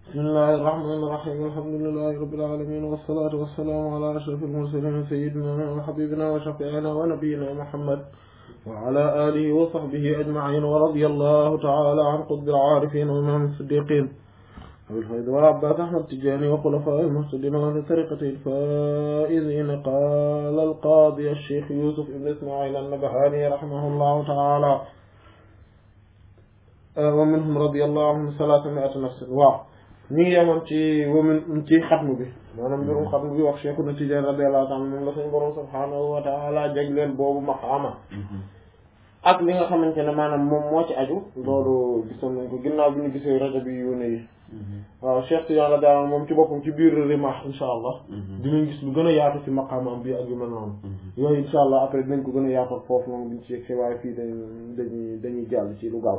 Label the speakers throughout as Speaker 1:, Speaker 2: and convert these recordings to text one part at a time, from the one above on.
Speaker 1: bismillahi irrahmani irrahim alhamdulilahi rabbil alamin wassalatu wassalamu ala ashrafil mursalin sayyidina wa habibina wa shafi'ina wa nabiyyina muhammad wa ala alihi wa sahbihi ajma'in wa radiyallahu ta'ala an qutbil arifin wa imam siddiqin abil fayd wal abbas ahmad tijani wa khulafa'il muhtadin wa li tariqati al-faizin qala al-qadi ash-shaykh yusuf ibn isma'il an-nabhani rahimahullahu ta'ala wa minhum radiyallahu anhum salaasami'ata nafsin waaw ñu ngi yemoon ci wamin ci xatmu bi maanaam mbirum xatmu bi wax Cheikhuna Tijaan radiyallahu ta'ala moom la suñu borom subhaanahu wa ta'ala jagleel boobu maqaama ak li nga xamante ne maanaam moom moo ci aju loolu gisoon nañ ko ginnaaw bi ñu gisee rajo bi yóne yi waaw Cheikh Tijaan radiyallahu moom ci boppam ci biir Rimah insha allah dinañ gis lu gën a yaatu ci maqaamam bi ak yu mel noonu yooyu insha allah après dinañ ko gën a yaatu foofu noonu buñ ci yegg waaye fii dañ dañuy dañuy jàll ci lu gaaw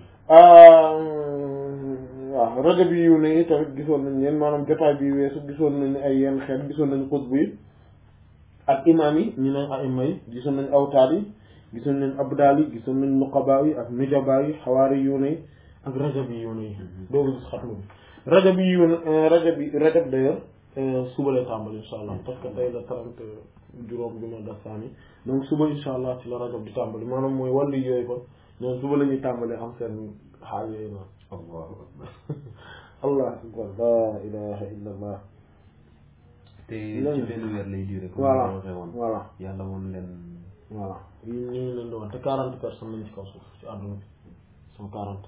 Speaker 1: waaw rajo bi yiw ne tamit gisoon nañ leen maanaam jotaay bi weesu gisoon nañ ay yenn xeet gisoon nañ xutbu yi ak imaam yi ñu ne aima yi gisoon nañ awtaad yi gisoon nañ abdaal yi gisoon nañ nuqabaa yi ak nujabaa yi xawaari yiw ne ak rajo bi yiw ne doogu gis xatmu bi rajo bi yiw rajo bi rajo d'ailleurs suba lay tàmbali insha allah parce que tey la trente juróom bi ma def saani donc suba insha allah ci la rajo bi di tàmbali maanaam mooy wàllu yooyu kon ñoom suba la ñuy tàmbalee am seen xaal yooyu noonu allahu akbar allah akbar la ilaha illa allah
Speaker 2: te ci benn weer lay duré comme
Speaker 1: voilà
Speaker 2: ni waxee woon
Speaker 1: voilà
Speaker 2: yàlla woon leen
Speaker 1: voilà yi ñu ngi leen di woon te quarante personnes lañ ci kaw suuf ci àdduna bi sont quarante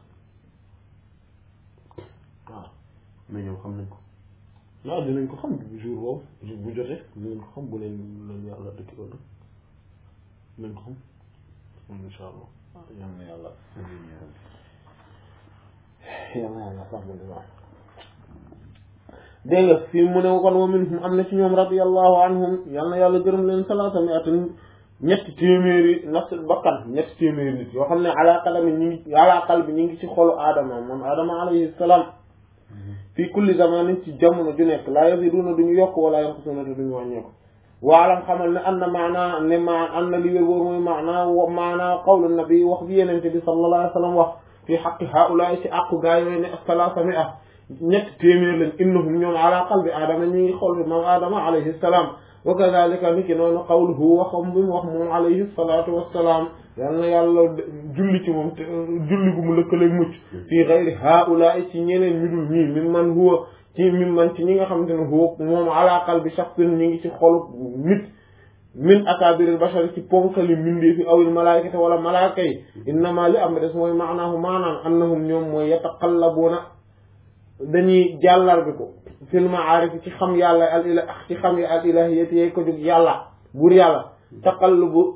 Speaker 1: waaw
Speaker 2: mais ñoom xam nañ ko
Speaker 1: waaw dinañ ko xam jour boobu jour bu jotee dinañ ko xam bu leen leen yàlla dëkk ëllëg dinañ ko xam insha allah yal na yàlla yal na yàlla sax mu waaw dégg nga fii mu ne kon wa minhum am na ci ñoom radiyallahu anhum yal na yàlla gërëm leen salaata mi atin ñetti téeméeri nafs bakkan ñetti téeméeri nit yoo xam ne ala qalbi ñi ngi ala qalbi ñi ngi ci xolu aadama moom aadama alayhi salaam fii kulli zamanin ci jamono ju nekk laa yaziduna duñu yokk wala yanqusuna te duñu wàññeeku waalam xamal ne an na maanaa ne ma an na li wér wóor mooy maanaa maanaa qawlu nabi wax bi yenente bi sallallahu alayhi wa sallam wax fii xaqi haulaay ci àqu gaa yooyu ne salaasa mi ah ñetti téeméer lañ innahum ñoom ala qalbi aadama ñi ngi xol bi moom aadama alayhi salaam wa kadalika ni ki noonu qawluhu waxam bi mu wax moom alayhi salaatu wassalaam yal na yàlla julli ci moom te julli gu mu lëkkaleeg mucc fii xayri haulaay ci ñeneen ñu dul ñii min man huwa ci min man ci ñi nga xamante ne huwa moom ala qalbi shakhsin ñi ngi ci xolu nit min akabiril bashari ci ponkali mindee fi awil malaykati wala malaaka yi innama li am des mooy maanaahu maanaam annahum ñoom mooy yataqallabuuna dañuy jàllar bi ko fil ma'arif ci xam yàlla al ila ci xam yi al ilahiyati yey ko jóg yàlla buur yàlla taqallubu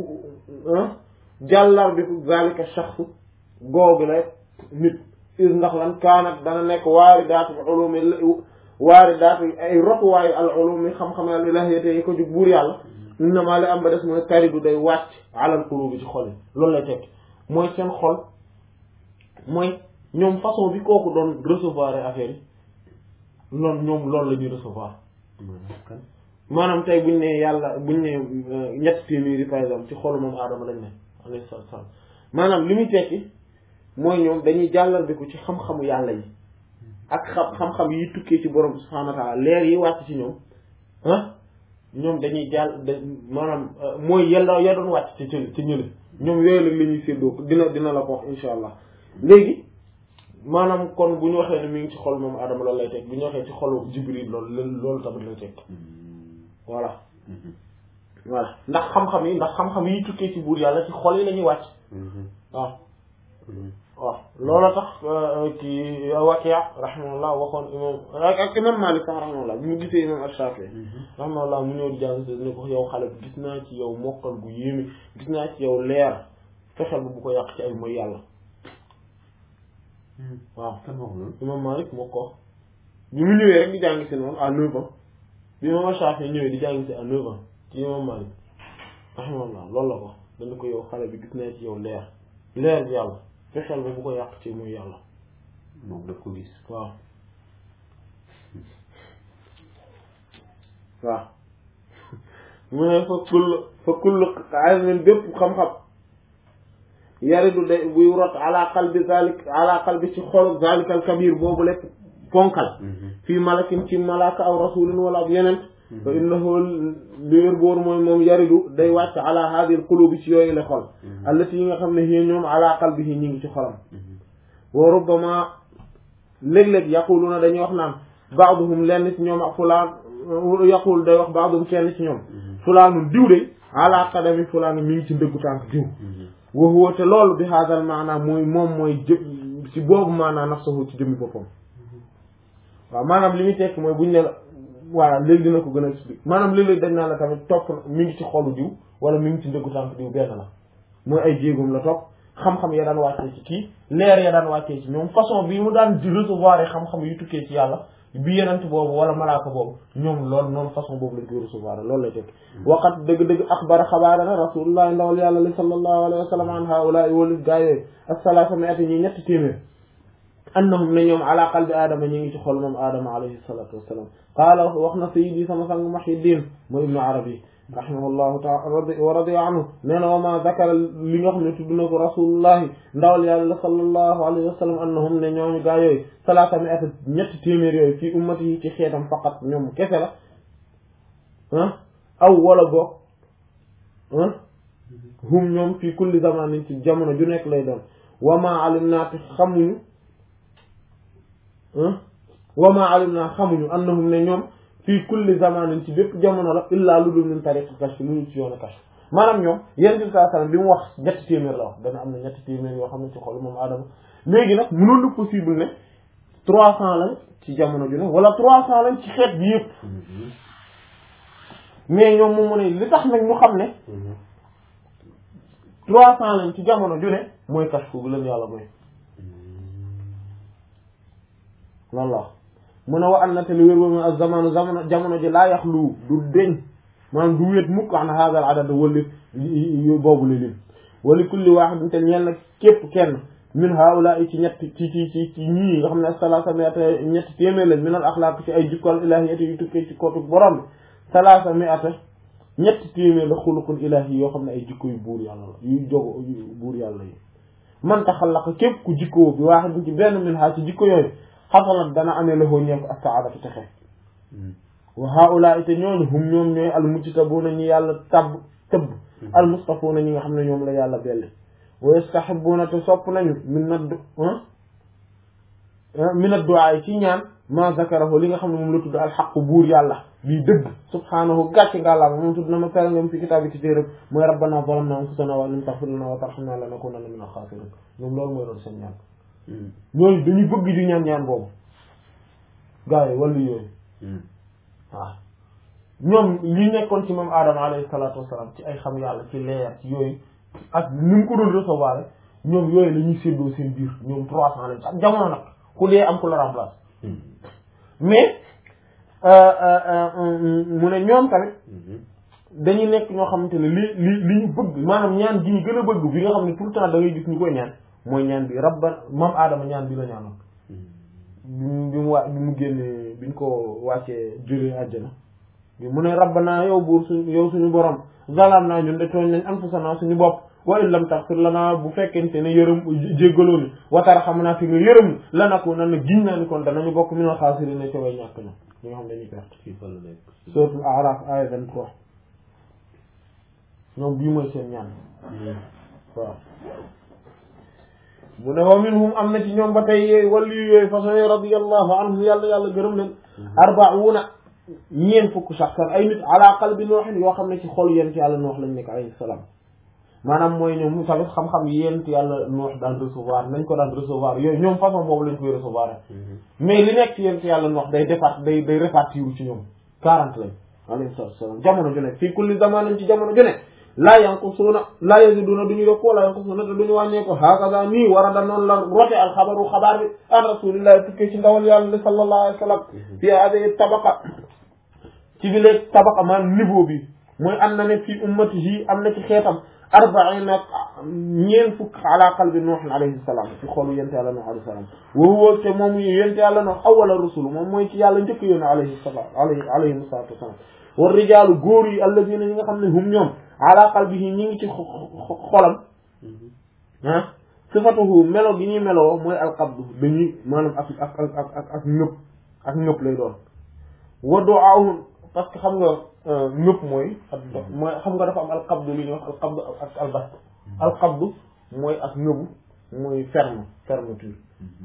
Speaker 1: jàllar bi ko zalika shakhs googu la nit is ndax lan kaanat dana nekk waari daatu ulumi waari daatu ay rotuwaayu al ulumi xam-xam al ilahiyati yey ko jóg buur yàlla innama li am ba des mooy taridu day wàcc alal qulubi ci xol yi loolu lay tekk mooy seen xol mooy ñoom façon bi kooku doon recevoir affaire yi loolu ñoom loolu la ñuy recevoir maanaam tey buñ ne yàlla buñ ne ñett téeméeri par exemple ci xolu moom aadama lañ ne alayhi salaatu salaam maanaam li muy tekki mooy ñoom dañuy jàllal bi ko ci xam-xamu yàlla yi ak xam xam-xam yi tukkee ci borom subhaanahu wa ta'ala leer yi wàcc ci ñoom ah ñoom dañuy jàll da maanaam mooy yella ya doon wàcc ci ci ci ñële ñoom yooyu la ñuy séddoo dina dina la ko wax insha allah léegi maanaam kon bu ñu waxee ne mi ngi ci xol moom Adama loolu lay teg bu ñu waxee ci xolu Jibril loolu loolu tamit lay teg voilà voilà ndax xam-xam yi ndax xam-xam yi tukkee ci buur yàlla ci xol yi la ñuy wàcc waaw waaw loolu tax kii Wakiya rahimahullah waxoon imam ak imam Malik sax rahimahullah bi mu gisee imam Ash-Shafi'i rahimahullah mu ñëw di jàng si ne ko yow xale bi gis naa ci yow mokkal gu yéeme gis naa ci yow leer fexeel bu bu ko yàq ci ay mooy yàlla waaw
Speaker 2: kan wax loolu
Speaker 1: imam Malik moo ko wax bi mu ñëwee rek di jàng si noonu à neuf ans bi imam Shafi ñëwee di jàng si à neuf ans ci imam Malik rahimahullah loolu la ko dana ko yow xale bi gis naa ci yow leer leer bi yàlla fexeel ba bu ko yàq ci muy yàlla
Speaker 2: moom daf ko gis
Speaker 1: waaw waaw mu ne fa kull fa kull ilmin bépp xam-xam yaridu day buy rot ala qalbi zalik ala qalbi ci xolu zalikal kabir boobu lépp ponkal fii malakin ci malaaka aw rasulin wala ab yeneen fa innahu liwér boor mooy moom yaridu day wàcc ala hadil qulubi ci yooyu la xol allati yi nga xam ne hiya ñoom ala qalbihi ñi ngi ci xolam wa rubbama léeg-léeg yaquluna dañuy wax naan baaduhum lenn ci ñoom ak fulaan yaqul day wax baaduhum kenn ci ñoom fulaanun diw de ala qadami fulaan mi ngi ci ndëggu tànk diw wa huwa te loolu bi hadal maanaa mooy moom mooy jë ci boobu maanaa nafsahu ci jëmmi boppam waaw maanaam li muy tekk mooy buñ ne la voilà léegi dina ko gën a expliquer maanaam léeg-léeg dañ naan la tamit topp na mi ngi ci xolu diw wala mi ngi ci ndëggu tànk diw benn la mooy ay jéegum la topp xam-xam ya daan wàccee ci kii leer ya daan wàccee ci ñoom façon bi mu daan di recevoir xam-xam yu tukkee ci yàlla bi yenent boobu wala malaaka boobu ñoom loolu noonu façon boobu lañ koy recevoir loolu lay tekk waqat dëgg-dëgg axbara xabaarana rasulullah ndawal yàlla li sallallahu alayhi wa sallam an haula wali gaa yooyu asalaasa mi ati ñi ñetti téeméer annahum ne ñoom ala qalbi aadama ñi ngi ci xol moom aadama alayhi salatu wassalam qaala wax na sayidi sama sang Muhyiddin mooy ibnu arabi rahimahullahu taala wa radiya anhu nee na wa ma dakara li nga xam ne tudd na ko rasulullahi ndawal yàlla sallallahu alayhi wa sallam annahum ne ñooñu gaa yooyu salaata mi at ñetti téeméer yooyu fii ummati yi ci xeetam faqat ñoom kese la ah aw wala boog ah hum ñoom fii kulli zamanin ci jamono ju nekk lay doon wa ma alim naa te xamuñu wa ma alim naa xamuñu annahum ne ñoom fii kulli zamanin ci bépp jamono la illaa lu dul min tariq kashf lu dul ci yoonu kashf maanaam ñoom yéen bi saa sallam bi mu wax ñetti téeméer la wax dana am na ñetti téeméer yoo xam ne ci xol moom Adama léegi nag mënoon na possible ne trois cent lañ ci jamono ju ne wala trois cent lañ ci xeet bi yëpp mais ñoom moom mu ne li tax nag ñu xam ne trois cent lañ ci jamono ju ne mooy kashf bu leen yàlla mooy loolu la mu ne wa an na te li wér boobu ak zamanu jamono jamono ji laa yaxlu du deñ maanaam du wéet mukk an hadal adad wali boobu la lim wali kulli waaxidin te ñeel na képp kenn min haula ci ñett ci ci ci ci ñii nga xam ne salaasa miata ñetti téeméer lañ min al axlaaq ci ay jikkol ilahiyati yu tukkee ci kootu borom bi salaasa miata ñetti téeméer la xuluqul ilahi yoo xam ne ay jikko yu buur yàlla la yu jogo buur yàlla yi man taxallaqa képp ku jikkoo bi waaxidin ci benn min ha ci jikko yooyu xasalat dana amee la ñeel ko as-saadatu texe wa haulaai te ñooñu hum ñoom ñooy al mujtabuuna ñi yàlla tabb tëbb al mustafuuna ñi nga xam ne ñoom la yàlla belli wa yastahibuuna te sopp nañu min na min ad-du'a ci ñaan ma zakarahu li nga xam ne moom la tudd al xaq buur yàlla bii dëgg subhaanahu gàcce ngàllaama moom tudd na ma pere ngam fi kitaabi ci téeram mooy rabbana zalamna anfusana wa lam taghfir lana wa tarhamna lanakunanna min al-khasirin ñoom loolu mooy doon seen ñaan ñooñu dañuy bëgg di ñaan ñaan boobu gars yi wala yooyu waaw ñoom li nekkoon ci moom Adama alayhi salaatu wasalaam ci ay xam yàlla ci leer ci yooyu ak ni mu ko doon recevoir ñoom yooyu la ñuy séddoo seen biir ñoom trois cent lañ ak jamono nag ku dee am ku la remplace mais mu ne ñoom tamit dañuy nekk ñoo xamante ne li li li ñu bëgg maanaam ñaan gi ñu gën a bëgg bi nga xam ne tout le temps da ngay gis ñu koy ñaan mooy ñaan bi rabba moom aadama ñaan bi la ñaanoon bi mu bi mu waa bi mu génnee bi ñu ko wàccee jógee àjjana bi mu ne rabbana yow buur suñ yow suñu borom zalam naa ñun de tooñ nañ anfusana suñu bopp wa in lam taghfir lana bu fekkente ne yërëm jéggaloo ni wa tarhamna fi nga yërëm lanakunanna na giñ naa ni kon danañu bokk minal xaasiriin ca way ñàkk na ñi nga xam dañuy perte
Speaker 2: fii fa la nekk.
Speaker 1: suratul A'raf aya 23 ñoom bii mooy seen ñaan waaw mu ne wa minhum am na ci ñoom ba tey wàllu yooyu façon yooyu radiyallahu anhum yàlla yàlla gërëm leen arbauna ñeen fukk saxsan ay nit ala qalbi nooxin yoo xam ne ci xol yent yàlla noox lañ nekk alayhi salaam maanaam mooy ñoom tamit xam-xam yent yàlla noox daan recevoir nañ ko daan recevoir yooyu ñoom façon boobu lañ koy recevoir mais li nekk ci yent yàlla noox day départ day day répartir ci ñoom quarante lañ alayhi salaam jamono ju nekk fii kulli zamanin ci jamono ju nekk laa yanqusuuna laa yaziduna duñu yokku wala yanqusuuna te duñu wàññeeku hakaza nii war a da noonu la rote al xabaru xabaar bi an rasulillahi tukkee ci ndawal yàlla li sallallahu alayhi wa sallam fi hadihi tabaqa ci bi léeg tabaqa maanaam niveau bi mooy am na ne fii ummatihi am na ci xeetam arbaina ñeen fukk ala qalbi nuux alayhi salaam ci xolu yente yàlla nuux alayhi salaam wa huwa te moom yente yàlla nuux awwala rusul moom mooy ci yàlla njëkk yoon alayhi salaam alayhi alayhi salaatu wasalaam war rijaalu góor yi alladina ñi nga xam ne hum ñoom ala qalbihi ñi ngi ci xolam ah sifatuhu melo gi ñuy meloo mooy alqabdu dañuy maanaam ak ak ak ak ak ak ñëpp ak ñëpp lay doon wa du'aahum parce que xam nga ñëpp mooy ak mooy xam nga dafa am alqabdu li ñuy wax alqabdu ak albast alqabdu mooy ak ñëbu mooy ferme fermeture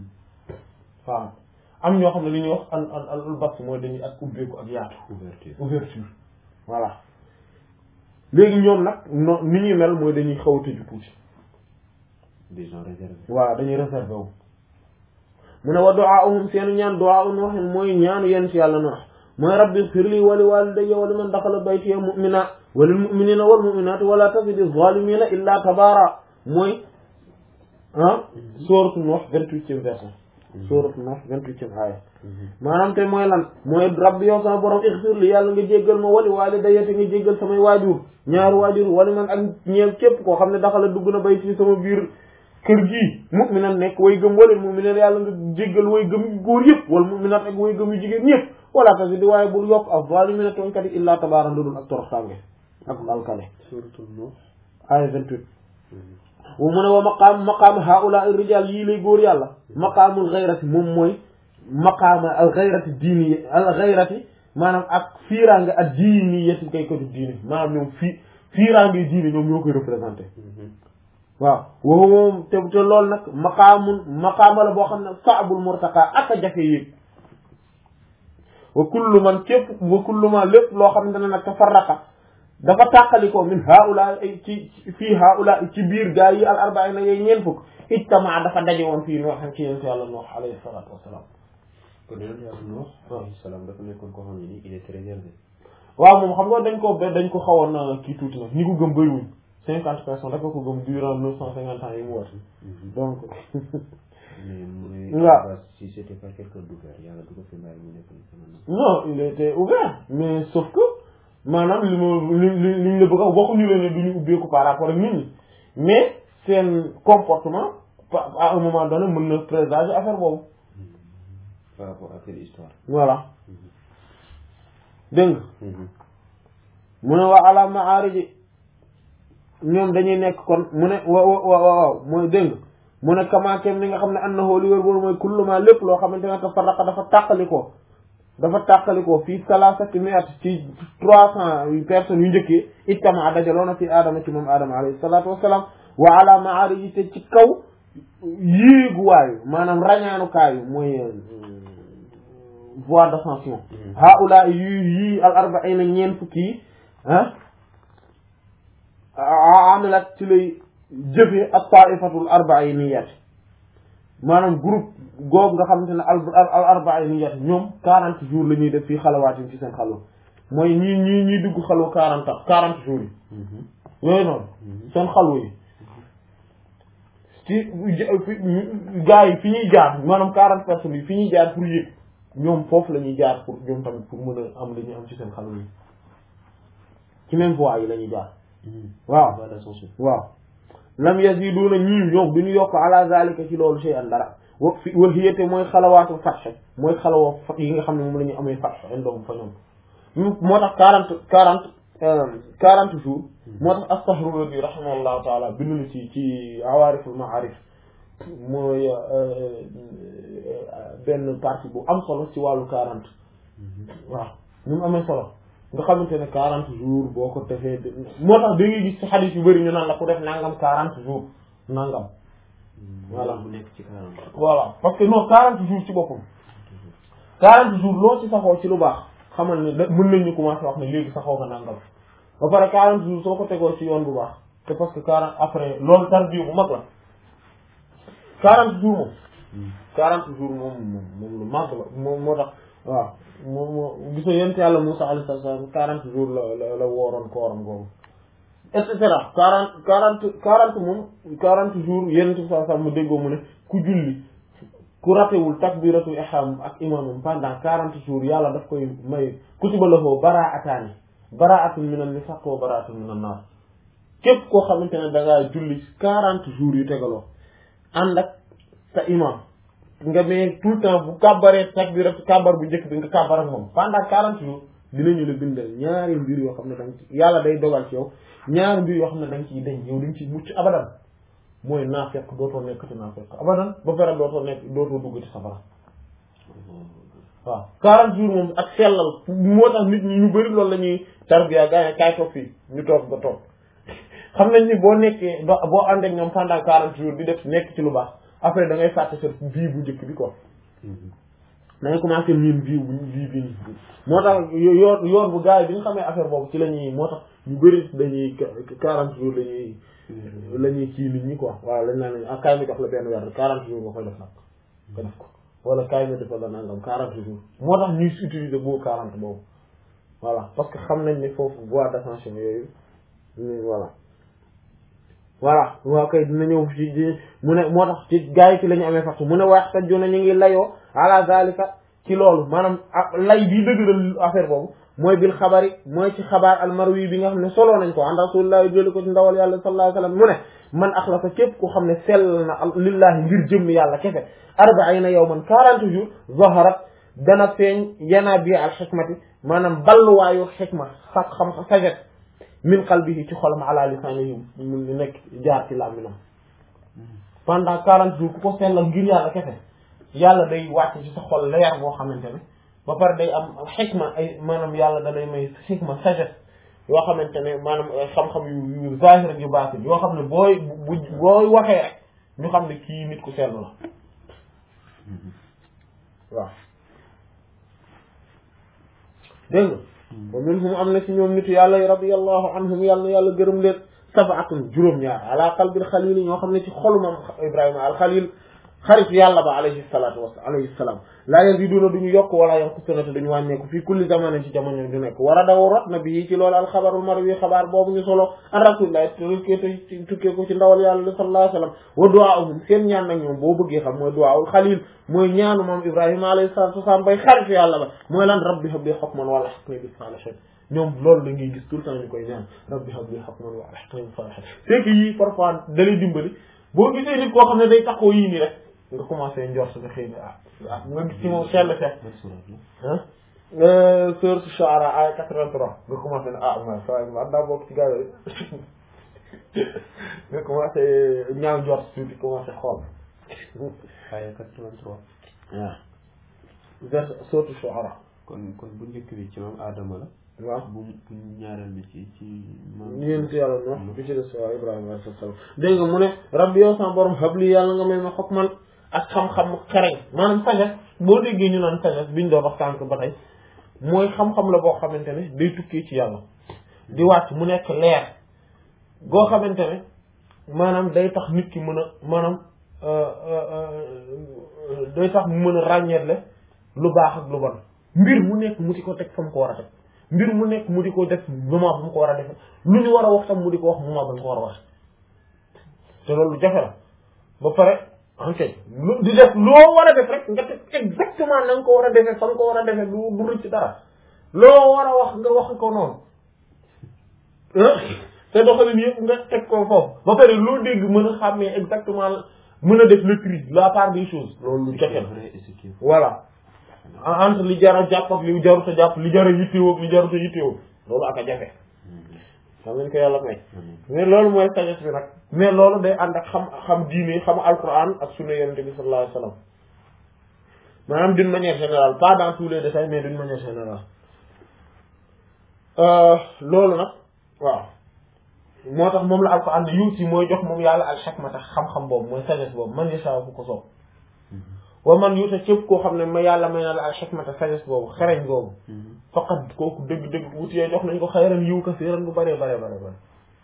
Speaker 1: waaw am ñoo xam ne li ñuy wax al al al albast mooy dañuy ak ubbeeku ak yaatu
Speaker 2: ouverture
Speaker 1: ouverture voilà léegi ñoom nag no ni ñuy mel mooy dañuy xaw a tëju tuuti
Speaker 2: des gens réservés
Speaker 1: voilà dañuy réservé wu mu ne wa du'aa'uhum seen ñaan du'aa'un waxin mooy ñaanu yenn ci yàlla na mooy rabbi ighfir li wa li walidayya wa liman daxala baytiya mu'mina wa lil mu'minina wal mu'minati wa la tazidi zalimina illa tabara mooy ah sourate Nuh vingt-huitième verset sourate Nuh vingt-huitième aaya maanaam te mooy lan mooy rabbi yow sama borom ighfir li yàlla nga jéggal ma wali walidayya te nga jéggal samay waajur ñaari waajur wali man ak ñeel képp koo xam ne daxala dugg na bayti sama biir kër gii mu'minan nekk way gëm wala mu'minan yàlla nga jéggal way gëm yu góor yëpp wala mu'minat ak way gëm yu jigéen ñëpp wala tasi di waaye bul yokk ak zalimina tooñkat yi illaa tabaaran dudul ak toroxtaange ak alkane
Speaker 2: suratul Nuh
Speaker 1: aya 28 wu mu ne wa maqaam maqaam haula ar rijal yii lay góor yàlla maqaamul ghayrati moom mooy maqaama al ghayrati diini al ghayrati maanaam ak fiiraange ak diini yetti kay ko du diini maanaam ñoom fii fiiraange diini ñoom ñoo koy représenté waaw woowu moom te te loolu nag maqaamun maqaama la boo xam ne saabul murtaqa ak a jafe yéeg wa kullu man képp wa kullu man lépp loo xam ne nag tafarraqa dafa tàqalikoo min haula ay ci fii haula ci biir gaa yi al arbaina yooyu ñeen fukk ijtamaa dafa daje woon fii noo xam ci yéen yàlla Nuux alayhi salaatu wasalaam
Speaker 2: kon yonent yàlla Nuh alayhi salaam dafa nekkoon koo xam ne nii il est très réservé
Speaker 1: waaw moom xam nga dañ ko ba dañ ko xawoon kii tuuti nag ñi ko gëm bëriwuñ cinquante personnes rek ko gëm durant neuf cent cinquante ans yi mu war donc
Speaker 2: mais mais
Speaker 1: waaw.
Speaker 2: bah, si c'était pas quelqu'un d'ouvert yàlla du ko fi bàyyi mu nekk ni sama nam
Speaker 1: non il était ouvert mais sauf que maanaam li ma li li li ñu la bëgg a waxuñu leen ne du ñu ubbeeku par rapport ak nit ñi mais seen comportement pa- à un moment donné mën na présager affaire boobu
Speaker 2: par rapport à quelle histoire
Speaker 1: voilà dégg nga mu ne waa ala maariji ñoom dañuy nekk kon mu ne wa wa wa waaw mooy dégg nga mu ne kamaakem ni nga xam ne annahu li wér boobu mooy kulluma lépp loo xamante ne tafarraqa dafa tàqalikoo dafa tàqalikoo fii salasati mi'at ci trois cent personnes yu njëkkee ittama dajaloo na fi aadama ci moom aadama alayhi salaatu wassalaam wa ala maariji te ci kaw yéeguwaayu maanaam rañaanukaayu mooy voie d'ascension haula yu yii al arbaina ñeen fukki yi ah amilat ci lay jëfe ak taifatul arbainiyat maanaam groupe googu nga xamante ne al al arbainiyat ñoom quarante jours la ñuy def fii xalawaatin ci seen xalwa mooy ñii ñii ñuy dugg xalwa quarante ans quarante jours yi yooyu noonu seen xalwa yi ci gaa yi fi ñuy jaar maanaam quarante personnes yi fi ñuy jaar pour yëg ñoom foofu la ñuy jaar pour ñoom tamit pour mën a am la ñuy am ci seen xalwa yi ci même voie yi la ñuy jaar waaw
Speaker 2: voie d'ascension
Speaker 1: waaw lam yaziduna ñii ñoom du ñu yokk ala zalika ci loolu shay'an dara wa fi wa hiyate mooy xalawaatu fatx mooy xalawa fa yi nga xam ne moom la ñu amee fatx indoom fa ñoom moo tax quarante quarante quarante jours moo tax astaghfirullah rahimahullahu taala bind na ci ci awaariful maarif mooy benn partie bu am solo ci wàllu quarante waaw ñu mu amee solo nga xamante ne quarante jours boo ko defee moo tax da ngay gis ci xadis yu bëri ñu naan la ku def nangam quarante jours nangam voilà
Speaker 2: bu nekk ci quarante
Speaker 1: voilà parce que non quarante jours ci boppam quarante jours loo ci saxoo ci lu baax xamal ne da mën nañ ñu commencé wax ne léegi saxoo nga nangam ba pare quarante jours soo ko tegoo ci yoon bu baax te parce que quarante après loolu tarbiya bu mag la quarante jours moom quarante jours moom moom moom lu mag la moom moo tax waaw moom moo gis nga yent yàlla Musaa alayhi salaam quarante jours la la la wooroon kooram googu et cetera quarante quarante quarante moom quarante jours yenent bi saa saa mu déggoo mu ne ku julli ku ratewul takbiratul ihram ak imamam pendant quarante jours yàlla daf koy may kutiba lahu baraataani baraatun minan nifaq wa baraatun minan naar képp koo xamante ne da ngaa julli quarante jours yu tegaloo ànd ak sa imam nga mais tout le temps bu kàbbaree takbirat kàbbar bu njëkk bi nga kàbbar ak moom pendant quarante jours dinañu la bindal ñaari mbir yoo xam ne danga ci yàlla day dogal ci yow ñaari mbir yoo xam ne danga ciy dañ yow dañ ci mucc abadan mooy naafeq dootoo nekkati naafeq abadan ba pare dootoo nekk dootoo dugg ci safara waaw 40 jours moom ak sellal moo tax nit ñi ñu bëri loolu la ñuy tarbiya gaa yi kaay toog fii ñu toog ba toog xam nañ ni boo nekkee boo ànd ak ñoom pendant 40 jours di def nekk ci lu baax après da ngay fàtte sa vie bu njëkk bi quoi da ngay commencé miin vie bu vie bi nii moo tax yoon yoon bu gars yi bi ñu xamee affaire boobu ci la ñuy moo tax ñu bëri dañuy 40 jours la ñuy la ñuy kii nit ñi quoi waaw lañ naan ah kaay mi jox la benn weer 40 jours nga koy def nag nga def ko wala kaay mi defal la nangam 40 jours moo tax ñuy utiliser boobu 40 boobu voilà parce que xam nañ ne foofu voie d'ascension yooyu voilà voilà waaw kay dina ñëw ci mu ne moo tax ci gars yi ci la ñu amee fàttu mu ne wax ta jona ñu ngi layoo ala zalika ci loolu maanaam lay bii dëgëral affaire boobu mooy bil xabari mooy ci xabaar almarwi bi nga xam ne soloo nañ ko an rasulillah jëli ko ci ndawal yàlla sallallahu alayhi wasallam mu ne man axlasa képp ku xam ne sell na lillahi ngir jëmm yàlla kese arbaina yawman quarante jours zaharat dana feeñ yana bi al xikmati maanaam balluwaayu xikma sax xam saget min qalbihi ci xolam ala lisanihi mu nekk jaar ci làmminam pendant quarante jours ku ko sellal ngir yàlla kese yàlla day wàcc ci sa xol leer boo xamante ne ba pare day am xikma ay maanaam yàlla da lay may xikma sagesse yoo xamante ne maanaam xam-xam yu yu zahir ak yu baatin yoo xam ne booy bu booy waxee rek ñu xam ne kii nit ku sell la waaw dégg nga wa minhum am na ci ñoom nitu yàlla yi radiyallahu anhum yàlla na yàlla gërëm leen sabaatun juróom-ñaar ala qalbil xalil ñoo xam ne ci xolu moom ibrahima al xalil xarit yàlla ba alayhi salaatu wa alayhi salaam laa yaziduna duñu yokk wala yanqusuna te duñu wàññeeku fii kulli zamanin ci jamono du nekk war a daw rot na bi ci loolu alxabarul marwi xabaar boobu ñu solo an rasulillah tukkee tukkee ko ci ndawal yàlla sallallahu alayhi wa sallam wa duwaahum seen ñaan nag ñoom boo bëggee xam mooy duwaawul xalil mooy ñaanu moom ibrahima alayhi salaatu wasalaam bay xarit yàlla ba mooy lan rabbi habli hukman wala hukmi bis salihin ñoom loolu la ngay gis tout le temps ñu koy ñaan rabbi habli hukman wala hukmi bis salihin c'est que yii parfois da lay dimbali boo gisee nit koo xam ne day taxoo yii nii rek nga commencé njort nga xëy na ah ah nga gis ci moom sell fekk ah sourate Shu'ara ay 83 nga commencé ne ah ma saa ma daa bokk ci gars yi nga commencé ñaaw njort tuuti commencé xool
Speaker 2: ay 83
Speaker 1: waaw vers sourate Shu'ara
Speaker 2: kon kon bu njëkk bi ci moom Adama la
Speaker 1: waaw
Speaker 2: bu bu ñaareel bi ci ci
Speaker 1: ñeent yàlla no bi ci des waaw Ibrahima alayhi salaam dégg nga mu ne rabbi yow sama borom habli yàlla nga may ma hukman ak xam-xam xereñ maanaam sagesse boo déggee ñu naan sagesse biñ doon wax tànk ba tey mooy xam-xam la boo xamante ne day tukkee ci yàlla di wàcc mu nekk leer goo xamante ne maanaam day tax nit ki mën a maanaam day tax mu mën a ràññeetle lu baax ak lu bon mbir mu nekk mu di ko teg fa mu ko war a teg mbir mu nekk mu di ko def moment bu mu ko war a def lu ñu war a wax tam mu di ko wax moment ba mu ko war a wax te loolu jafe la ba pare ok di def loo war a def rek nga def exactement na nga ko war a defee fa nga ko war a defee du du rëcc dara loo war a wax nga wax ko noonu te doxalin yëpp nga teg ko foofu ba pare loo dégg mën a xàmmee exactement mën a def le tri la part des choses loolu lu jafe la voilà entre li jar a jàpp ak li jarut a jàpp li jar a yittewoo ak li jarut a yittewoo loolu ak a jafe xam nañ ko yàlla may mais loolu mooy sagesse bi nag mais loolu day ànd ak xam xam diine xam alquran ak sunna yonente bi sallallahu alayhi wasallam maanaam d'une manière générale pas dans tous les détails mais d'une manière générale loolu nag waaw moo tax moom la alquran ne yuuti mooy jox moom yàlla al hikmata xam-xam boobu mooy sagesse boobu man yasha fu ko soob wa man yuuta képp koo xam ne ma yàlla may na la al hikmata sagesse boobu xereñ boobu faqat kooku dëgg-dëgg wutiyee jox nañ ko xayran yiw kasiiran bu bëree bare bare bare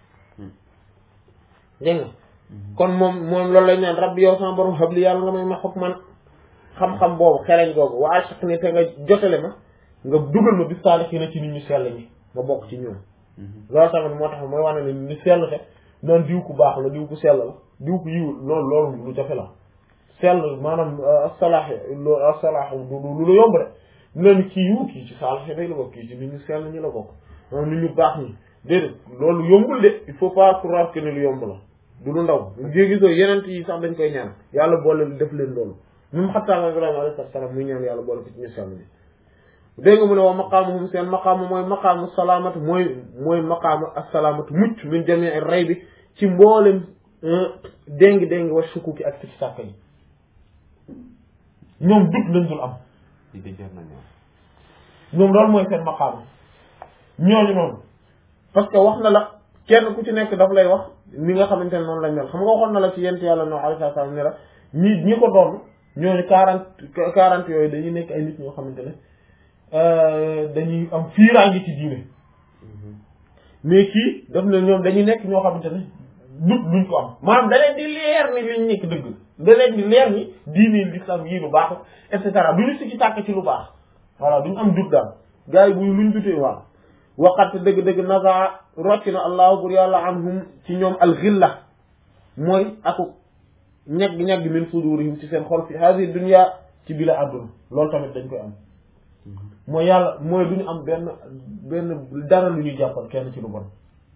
Speaker 1: dégg nga kon moom moom loolu lañ naan rabbi yow sama borom habli yàlla nga may ma hukman xam-xam boobu xereñ boobu wa alhiqni te nga jotale ma nga dugal ma bis saalihiina ci nit ñu sell ñi ma bokk ci ñoom loolu tamit moo tax mooy wane ne ni sell te noonu diw ku baax la diw ku sell la diw ku yiw loolu loolu lu jafe la sell maanaam asalaax loolu asalaax du lu la yomb de leen kii yiw kii ci saalix day la bokk kii ci nit ñu sell ñi la bokk maanaam nit ñu baax ñi déedéet loolu yombul de il faut pas croire que ne lu yomb la du lu ndaw jéegisoo yeneen yi sax dañ koy ñaan yàlla boole def leen loolu même xattaa Ibrahima alayhi salaam muy ñaan yàlla boole ko ci ñu sell ñi dégg nga mu ne waa maqaamuhum seen maqaamu mooy maqaamu salaamatu mooy mooy maqaamu assalaamatu mucc min jamii ray bi ci mboolem déngi déngi wa shukuki ak sikki sàkk yi ñoom dut lañ dul am
Speaker 2: di de jar nañu
Speaker 1: ñoom loolu mooy seen maqaama ñooñu noonu parce que wax na la kenn ku ci nekk daf lay wax ni nga xamante ne noonu lañ mel xam nga waxoon na la ci yent yàlla no alayhi salaam ne la ñi ñi ko doon ñooñu quarante quarante yooyu dañuy nekk ay nit ñoo xamante ne dañuy am fiiraange ci diine mais kii daf ne ñoom dañuy nekk ñoo xamante ne dut duñ ko am maanaam da leen di leer ni liñ nekk dëgg da leen di leer ni diine l'islam yii lu baax et cetera duñu si ci tàkk ci lu baax voilà duñu am dut daal gars yi bu luñ dutee waaw waqat dëgg-dëgg naza rocc na allahu bur yàlla anhum ci ñoom alxilla mooy aku ñagg-ñagg min sudurihim ci seen xol fi hadi dunya ci bila àdduna loolu tamit dañ koy am mooy yàlla mooy du ñu am benn benn dara lu ñuy jàppal kenn ci lu bon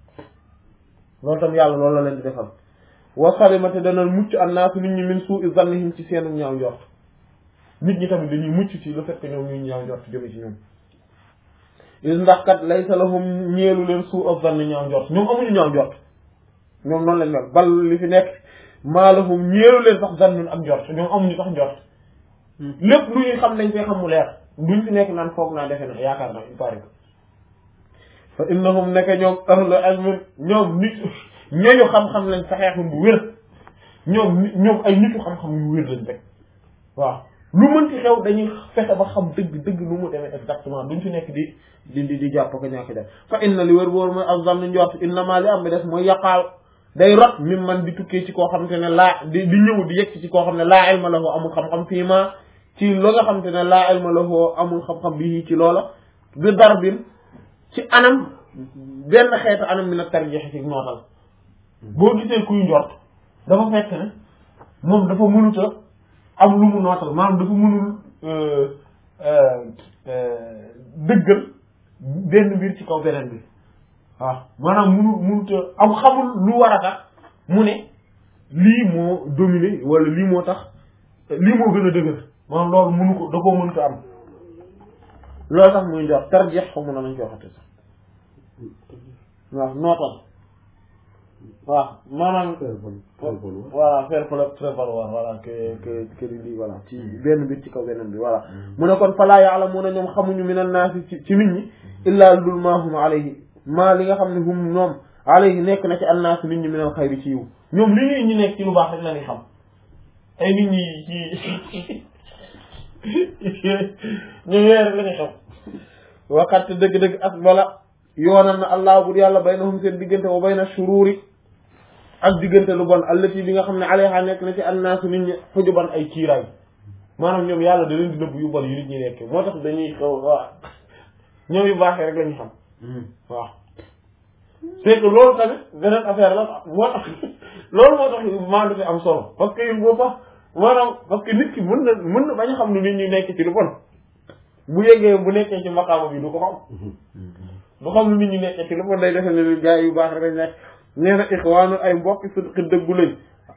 Speaker 1: loolu tam yàlla loolu la leen di defal wa salimate dana mucc annaasu nit ñi min suu'i zannihim ci seenu ñaaw njort nit ñi tamit dañuy mucc ci le fait que ñoom ñuy ñaaw njort jóge ci ñoom is ndax kat laysa lahum ñeelu leen suu'a zanni ñaaw njort ñoom amuñu ñaaw njort ñoom noonu lañ mel bal li fi nekk maa lahum ñeelu leen sax zannun ak njort ñoom amuñu sax njort lépp lu ñuy xam dañ koy xam mu leer duñ fi nekk naan foog naa defe na yaakaar naa il paraît que fa innahum nekk ñoom ahlu ilmin ñoom nit ñooñu xam-xam lañ saxeexum bu wér ñoom nit ñoom ay nitu xam-xam yu wér lañ rek waaw lu mënti xew dañuy fexe ba xam dëgg dëgg lu mu demee exactement duñ fi nekk di di di di jàpp ko ñàkk jàpp fa inna li wér boor mooy azann njort innama li am bi des mooy yaqaaw day rot mi man di tukkee ci koo xam te ne laa di di ñëw di yegg ci koo xam ne laa ilma lahu amul xam-xam fii ma ci lo nga xam te ne laa ilma lahu amul xam-xam bii ci loola bi darbin ci anam benn xeetu anam mi nag tarjeex ci nootal boo gisee kuy njort dafa fekk ne moom dafa mënut a am lu mu nootal maanaam dafa mënul dëggal benn mbir ci kaw beneen bi waaw maanaam mënul mënut a am xamul lu war a tax mu ne lii moo dominé wala lii moo tax lii moo gën a dëgër maanaam loolu mënu ko da koo mënut a am loolu sax muy njort tarjeex xamu na nañ ko waxate sax waaw nootal waaw maanaam voilà faire prévaloir voilà que que que lii voilà ci benn mbir ci kaw beneen bi voilà mu ne kon falaa ya'lamuuna ñoom xamuñu min an-naasi ci ci nit ñi illaa lul maa hum alayhi maa li nga xam ne hum ñoom alayhi nekk na ci an-naas nit ñi min al-xayri ci yiw ñoom li ñuy ñi nekk ci lu baax rek la ñuy xam ay nit ñi ci ñu weer la ñuy xam waxat dëgg-dëgg as bala yoonal na allah bur yàlla baynahum seen diggante wa bayna shuruuri ak diggante lu bon allati bi nga xam ne alayha nekk na ci annaasu nit ñi xujuban ay kiiraay maanaam ñoom yàlla da leen di nëbb yu bon yu nit ñi nekk moo tax dañuy xaw waaw ñoom yu baaxee rek la ñu xam waaw c'est que loolu tamit beneen affaire la moo tax loolu moo tax maandu fi am solo parce que il faut pas maanaam parce que nit ki mën na mën na bañ a xam ne nit ñi nekk ci lu bon bu yeggee bu nekkee ci maqaama bi du ko xam du xam lu nit ñi nekkee ci lu bon day defe ne li gars yu baax rek lañ nekk nee na ixwaanu ay mbokki sidqi dëggu lañ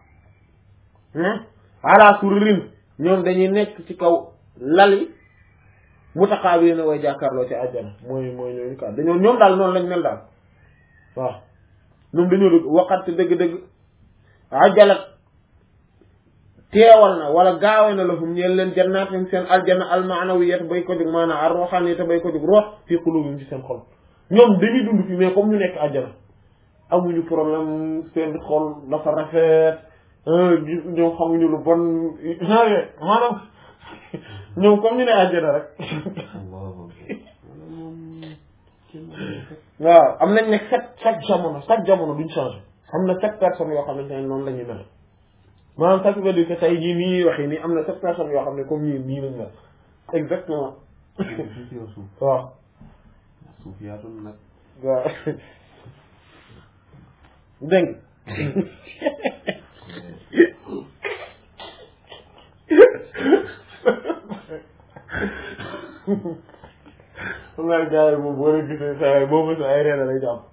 Speaker 1: ala sururin ñoom dañuy nekk ci kaw lali mutaqaabiliina way jàkkaarloo ci àjjana mooy mooy ñooñu ka dañoo ñoom daal noonu lañ mel daal waaw ñoom dañoo dëgg waxat dëgg-dëgg ajalat teewal na wala gaawe na lahum ñeen leen jannaatin seen aljanna almaanawiyat bay ko jóg maanaam ar ruuxaaniyat bay ko jóg ruux fii quluubihim ci seen xol ñoom dañuy dund fi mais comme ñu nekk àjjana amuñu problème seen xol dafa rafet gis ñoom xamuñu lu bon genre maanaam ñoom comme ñu ne àjjana rek waaw am nañ ne chaque chaque jamono chaque jamono duñ changé am na sept personnes yoo xamante ne noonu la ñuy mel maanaam ça veut dire que tey jii nii ñuy waxee nii am na sept personnes yoo xam ne comme ñii nii lañ mel exactement waaw
Speaker 2: suuf yaatu nag
Speaker 1: waaw dégg xam naa gars yi moom boo leen gisee saa yi boo mësee ay reena lay jàpp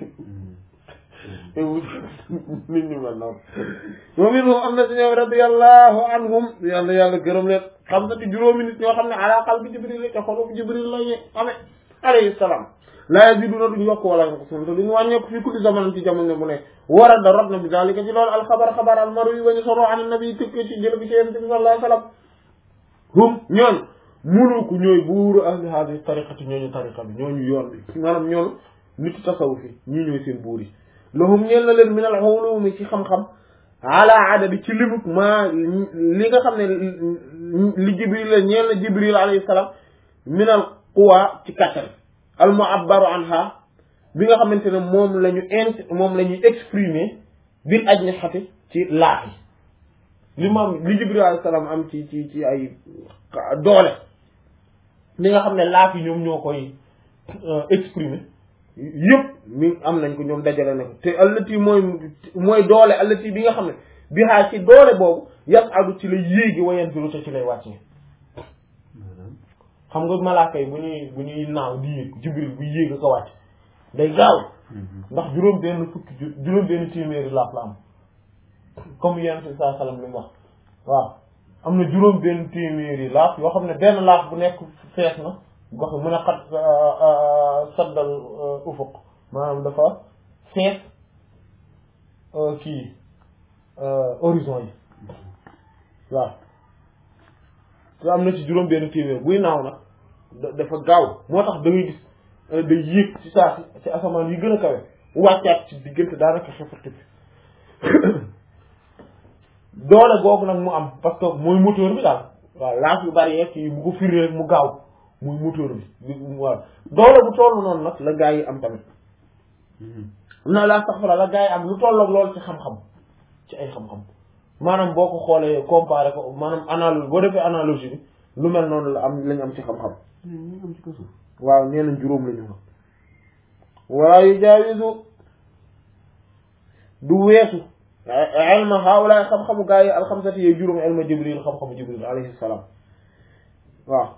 Speaker 1: nit ñi mel noonu moom it moom am na si ñoom radiyallahu anhum yàlla yàlla gërëm leen xam na ci juróomi nit ñoo xam ne ala qalbi jibril ca xolu jibril la ñu xame alayhi salaam laa yaziduna duñu yokk wala yanqusun te duñu wàññeeku fii kulli zaman ci jamono bu nekk war a da rot na bi zalika ci loolu alxabar xabar almaru yi wañu solo an nabi tëkkee ci jël bi ci yonent bi sallallahu alayhi wasallam hum ñoon muluku ñooy buuru ahli hadi tariqati ñooñu tariqa bi ñooñu yoon bi maanaam ñoon nitu tasawuf yi ñii ñooy seen buur yi lahum ñeel na leen min al ulumi ci xam-xam ala adadi ci limuk ma li nga xam ne li jibril la ñeel na jibril alayhi salaam min al quwa ci kattan al mu'abbaru anha bi nga xamante ne moom la ñu int moom la ñuy exprimer bil ajnihati ci laaf yi li moom li jibril alayhi salaam am ci ci ci ay doole li nga xam ne laaf yi ñoom ñoo koy exprimer yëpp mi am nañ ko ñoom dajale na ko te allati mooy mooy doole allati bi nga xam ne bi xaa ci doole boobu yas adu ci lay yéegi wayen biru te ci lay wàccee xam nga malaaka yi bu ñuy bu ñuy naaw di yéeg jibril bu yéeg ko wàcc day gaaw ndax juróom benn fukki juróom benn téeméeri laaf la am comme yenn si saa salam li mu wax waaw am na juróom benn téeméeri laaf yoo xam ne benn laaf bu nekk fees na gox mën a xat saddal ufuq maanaam dafa fees kii horizon yi waaw te am na ci juróom benn téeméer buy naaw nag dafa gaaw moo tax da ngay gis day yéeg ci saa si ci asamaan yi gën a kawe wàccaat ci diggante daanaka xefati bi doole googu nag mu am parce que mooy moteur bi daal waaw laaf yu bari yeeg yi bu ko firi rek mu gaaw muy moteur bi waaw doole bu toll noonu nag la gaa yi am tamit na laa sax la gaa yi am lu tolloog loolu ci xam-xam ci ay xam-xam maanaam boo ko xoolee comparé ko maanaam analogie boo defee analogie bi lu mel noonu la am lañ am ci xam-xam waaw nee nañ juróom la ñu wax wala yu jaawisu du weesu ilma haawlaay xam-xamu gaa yi alxamsati yooyu juróom ilma jibril xam-xamu jibril alayhi salaam waaw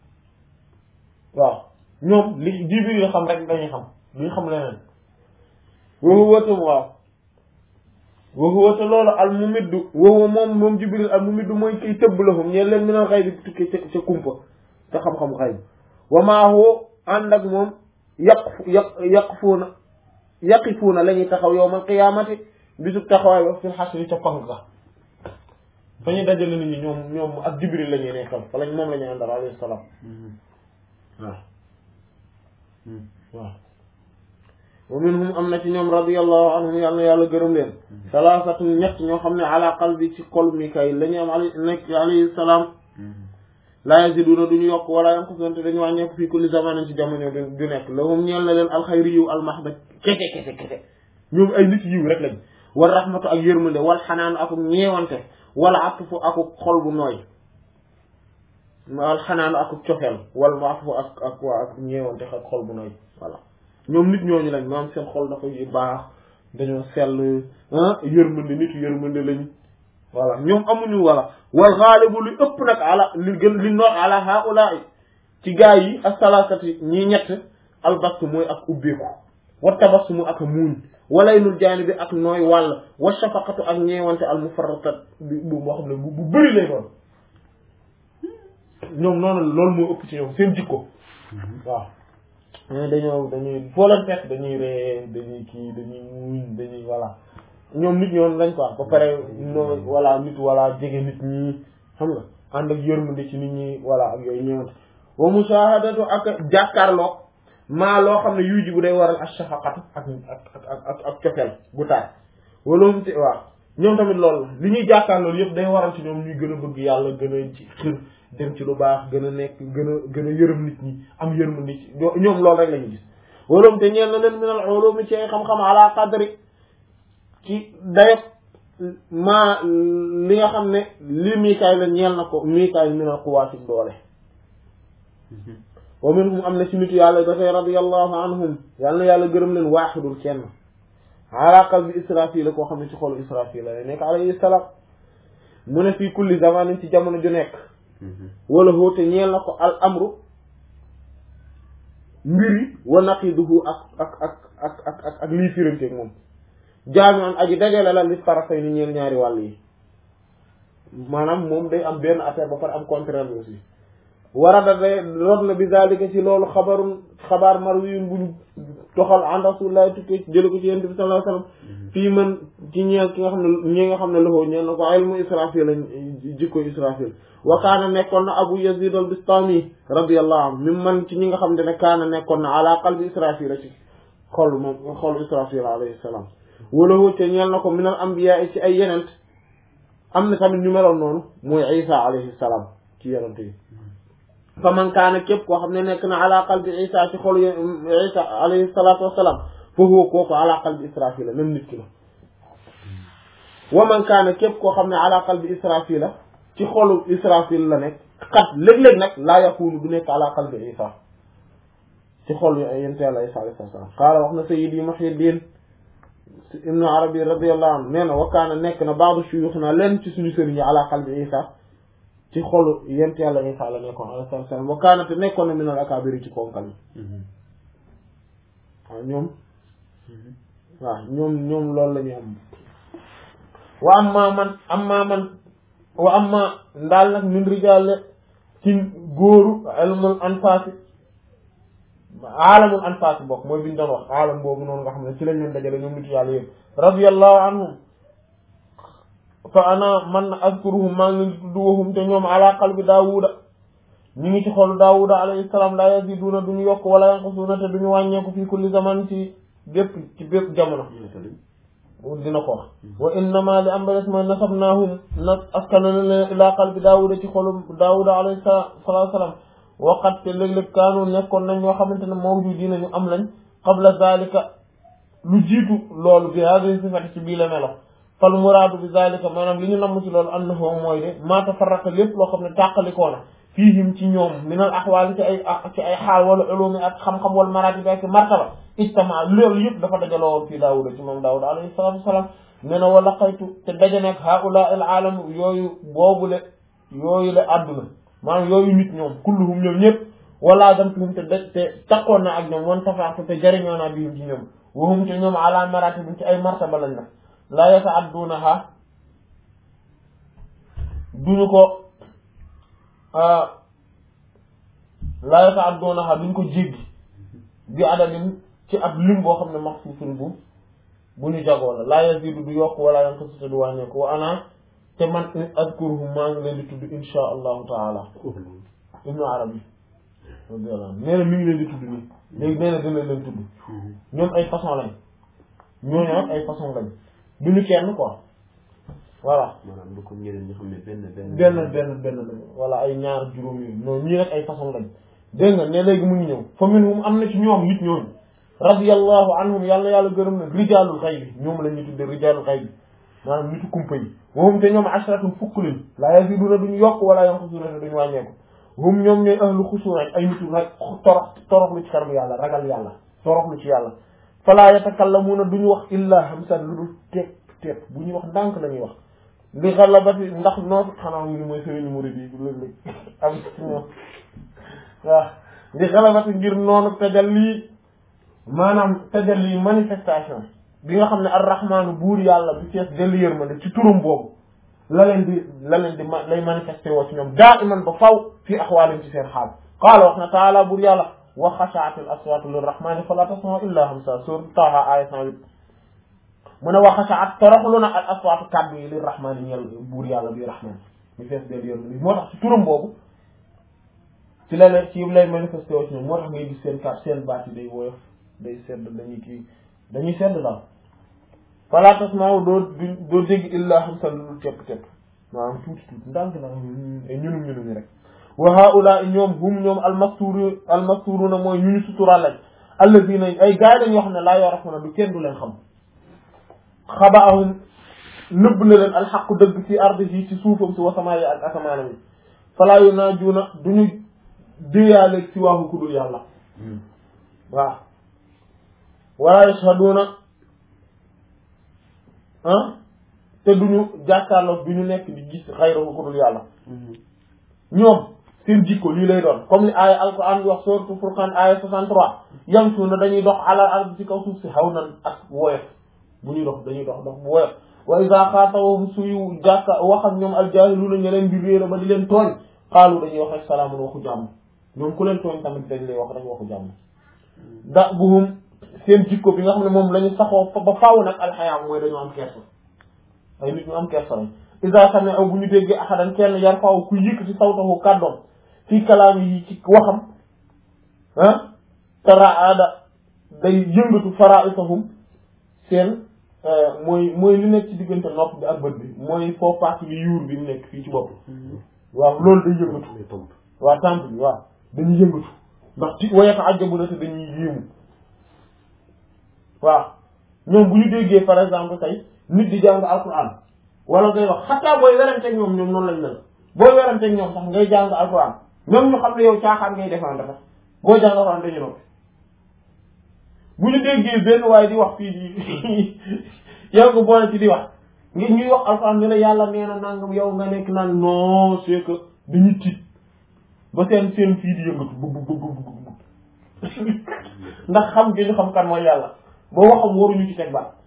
Speaker 1: waaw ñoom li jibril xam rek dañuy xam duñ xam leneen waxu watam waaw waxu wata loolu al mu middu waxu moom moom jibril al mu middu mooy kay tëbb la fam ñeen leen minal xay bi tukkee ca ca kumpa ca xam-xam xay bi wamaahu ànd ak moom yaq yaq yaq fuuna yaqifuuna la ñuy taxaw yowmal qiyaamati bisub taxawaay ba fil xasri ca pang ka fa ñu dajale nit ñi ñoom ñoom ak jibril la ñuy nekkal fa lañ moom la ñuy àndal alayhi salaam waaw waaw wa minhum am na ci ñoom radiyallahu anhum yàlla na yàlla gërëm leen salaasatun ñett ñoo xam ne ala qalbi ci xol Mikaayil la ñu am ali nekk alayhi salaam laa yaziduna duñu yokk wala yanqusuna te dañu wàññeeku fii kulli zamanin ci jamono du nekk lahum ñeel na leen alxayri yiw almahda kese kese kese ñoom ay nit yiw rek lañ wal rahmatu ak yërmande wal xanaanu akuk ñeewante wala atfu akuk xol bu nooy wal xanaanu akuk cofeel wal mu atfu ak ak waa ak ñeewante ak xol bu nooy voilà ñoom nit ñooñu lañ maam seen xol dafa baax dañoo sell yërmande nit yërmande lañ voilà ñoom amuñu wala wal xaalibu li ëpp nag ala li gën li noot ala haula ci gaa yi asalaasati ñi ñett albastu mooy ak ubbeeku wa tabassumu ak muuñ walaynul jaani bi ak nooy wàll wa shafaqatu ak ñeewante al mufarratat bi bu moo xam ne bu bëri lay doon ñoom noonu loolu moo ëpp ci ñoom seen jikko waaw dañoo dañuy foo leen fekk dañuy ree dañuy kii dañuy muuñ dañuy voilà ñoom nit ñoom lañ quoi ba pare no voilà nit voilà jege nit ñi xam nga ànd ak yërmande ci nit ñi voilà ak yooyu ñëwante wa mushahadatu ak jàkkaarloog maa loo xam ne yuy ji bu day waral ak shafaqatu ak ak ak ak ak cofeel bu taar wala mu te waaw ñoom tamit loolu li ñuy jàkkaarloolu yëpp day waral ci ñoom ñuy gën a bëgg yàlla gën a ci xër dem ci lu baax gën a nekk gën a gën a yërëm nit ñi am yërmande ci ñoom loolu rek la ñu gis wala mu te ñeel na leen minal ulumi ci xam-xam ala qadri ci dayot maa li nga xam ne li miikaay la ñeel na ko miikaay minal quwaati doole wa minhum am na ci nitu yàlla dafay radiyallahu anhum yàlla na yàlla gërëm leen waaxidul kenn ala qalbi israfil la koo xam ne ci xolu israfil la nekk alayhi salaam mu ne fii kulli zamanin ci jamono ju nekk wala hoote ñeel na ko al amru mbiri wa naqiduhu ak ak ak ak ak ak ak lii firanteeg moom jaami an aji dajale la li tarafay ni ñeel ñaari wàll yi maanaam moom day am benn affaire ba pare am contraire bi aussi warada day rod na bi zalika ci loolu xabarun xabaar marwiyun bu ñu toxal an rasulillah tukkee jële ko ci yonent bi sallallahu alayhi wasallam fii man ci ñeel ki nga xam ne ñi nga xam ne loxoo ñeel na ko ilmu israfil lañ jikko israfil wa kaana nekkoon na abu yazid al bistami radiyallahu anhu mi man ci ñi nga xam ne kaana nekkoon na ala qalbi israfil la ci xol moom xol israfil alayhi salaam walahu te ñeel na ko minal anbiya ci ay yenent am na tamit ñu meloon noonu mooy isa alayhi salaam ci yenent yi fa man kaana képp koo xam ne nekk na ala qalbi isa ci xolu isa alayhi salaatu wasalaam fa huwa kooku ala qalbi israfil la même nit ki la wa man kaana képp koo xam ne ala qalbi israfil la ci xolu israfil la nekk xat léeg-léeg nag laa yakunu du nekk ala qalbi isa ci xol yente yàlla isa alayhi salaam qaala wax na sayyidi muhyiddin ibnu arabi radiyallahu anhu nee na wa kaana nekk na baadu shuyukhna leen ci suñu sëriñ yi ala qalbi isa ci xolu yent yàlla isa la nekkoon alayhi salaam wa kaana te nekkoon na minal akaabiri ci ponkal yi waaw ñoom waaw ñoom ñoom loolu la ñu am wa amma man amma man wa amma ndaal nag min rijaale ci góoru ilmul anfaasi aalamul anfaasi bokk mooy bi ñu doon wax aalam boobu noonu nga xam ne ci lañ leen dajale ñoom nitu yàlla yëpp radiyallahu anhum fa ana man azkuruhum maa ngi tudd waxum te ñoom ala qalbi daawuda ñu ngi ci xolu daawuda alayhi salaam la yaziduna duñu yokk wala yanqusuna te duñu wàññeeku fii kulli zaman ci bépp ci bépp jamono dina ko wax wa innama li am ba des mooy nasabnaahum nag askanana leen ila qalbi daawuda ci xolu daawuda alayhi salaatu salaam waqat te léeg-léeg kaanu nekkoon nañ ñoo xamante ne mawjudiina ñu am lañ qabla zalika lu jiitu loolu bi hadihi sifati ci bii la melo fal muraadu bi zalika maanaam li ñu namm ci loolu annahu mooy de maa tafarraqa lépp loo xam ne tàqalikoo na fiihim ci ñoom minal axwaal ci ay ci ay xaal wala ulumi ak xam-xam wala maratib ak martaba ijtama loolu yëpp dafa dajaloo woon fii daawuda ci moom daawuda alayhi salaatu wasalaam nee na wala xaytu te daje nekk haula al aalam yooyu boobule yooyu la àdduna maanaam yooyu nit ñoom kulluhum ñoom ñëpp wala damtuhum te daj te takkoon na ak ñoom wan tafaatu te jëriñoo naa bihim ci ñoom wahum te ñoom ala maratib ci ay martaba lañ nag laa yata'addunaha duñu ko laa yata'addunaha duñ ko jéggi bi adadin ci ab lim boo xam ne maxsuusun bu bu ñu jagoo la laa yazidu du yokk wala yanqusu te du wàññeeku wa ana te man azkuruhum maa ngi leen di tudd insha allahu taala ibnu arabi radiyallahu anhu nee na mi ngi leen di tudd nii léegi nee na dina leen tudd ñoom ay façon lañ ñooñu nag ay façon lañ du ñu kenn quoi voilà
Speaker 2: maanaam du ko ñeneen ñi xam ne benn benn
Speaker 1: benn benn benn lañ wala ay ñaar juróom yooyu non ñii nag ay façon lañ dégg nga ne léegi mu ngi ñëw fa minhum am na ci ñoom nit ñooñu radiyallahu anhum yàlla yàlla gërëm na rijaalul xaybi ñoom la ñuy tudde rijaalul xaybi maanaam nitu kumpa yi wahum te ñoom ashratun fukk lañ laa yaziduna duñu yokk wala yanqusuna te duñu wàññeeku hum ñoom ñooy ahlu xusuu rek ay nitu rek torox toroxlu ci kanamu yàlla ragal yàlla toroxlu ci yàlla fala yatakallamuuna duñu wax illa hamsan lu dul tepp tepp bu ñuy wax ndànk la ñuy wax li xalabati ndax noonu xanaa mu ni mooy sëriñu murid yi léeg-léeg am ci ñoom waaw li xalabati ngir noonu tajalli maanaam tajalli manifestation bi nga xam ne arrahmaanu buur yàlla bi fees dellu yërmande ci turam boobu la leen di la leen di ma lay manifesté woo ci ñoom daa iman ba faw fii axwaalim ci seen xaal qaala wax na taala buur yàlla wa xashaatil aswaatu lirrahmaani fala tasma'u illa hamsa suur Taaha aaya 108 mu ne wa xashaat toroxlu na al aswaatu kàddu yi lirrahmaani ñeel buur yàlla bi rahmaan bi fees dellu yërmande moo tax ci turam boobu ci la leen ci lay manifesté woo ci ñoom moo tax ngay gis seen kàddu seen baat yi day woyof day sedd dañuy kii dañuy sedd daal fala tasma'u doo doo dégg illa hamsan lu dul tepp tepp maanaam tuuti tuuti ndànk na ñunum ñunum rek wa haula ñoom hum ñoom almasturu almasturuna mooy ñu ñu sutural lañ alladina ay gaay lañ yoo xam ne laa yorafuna du kenn du leen xam xabaahum nëbb na leen alxaqu dëgg ci ardihi ci suufam si wasamaayi ak asamaanam yi falaa yunaajuna duñu déyaaleeg ci waaxu ku dul yàlla waaw wala yashhaduna ah te duñu jàkkaarloo du ñu nekk di gis xayrahu ku dul yàlla ñoom seen jikko lii lay doon comme li aaya alquran bi wax sourate Furqan aaya 63 yamsuuna dañuy dox ala ard ci kaw suuf si xaw nan ak woyof bu ñuy dox dañuy dox dox bu woyof wa iza xaatabahum suyu jàkka wax ak ñoom aljahiluuna ña leen di réera ba di leen tooñ xaalu dañuy wax rek salaamun waxu jàmm ñoom ku leen tooñ tamit dañ lay wax rek waxu jàmm da buhum seen jikko bi nga xam ne moom la ñu saxoo ba faaw nag alxayaa mooy dañu am kersa ay nit ñu am kersa lañ isa sami aw bu ñu déggee axadan kenn yar faaw ku yëkkati sawtahu kàddoom fii kalaam yi ci waxam ah tara aada day yëngatu faraisahum seen mooy mooy li nekk ci diggante nopp bi ak bët bi mooy foo partie bi yuur bi nekk fii ci bopp waaw loolu day yëngatu waaw temp bi waaw dañuy yëngatu ndax ci wayata ajjabu na te dañuy yéemu waaw ñoom bu ñu déggee par exemple tey nit di jàng alquran wala ngay wax xataa booy weranteeg ñoom ñoom noonu lañ mel booy weranteeg ñoom sax ngay jàng alquran ñoom ñu xam ne yow caaxaan ngay défendre sax boo jàng alquran dañu noppi bu ñu déggee benn waaye di wax fii di yow nga boole ci di wax ngi ñuy wax alquran ne la yàlla nee na nangam yow nga nekk naan non c'est que dañuy tiit ba seen seen fii di yëngatu bu bu bu bu ndax xam gi ñu xam kan mooy yàlla boo waxam waruñu ci teg baat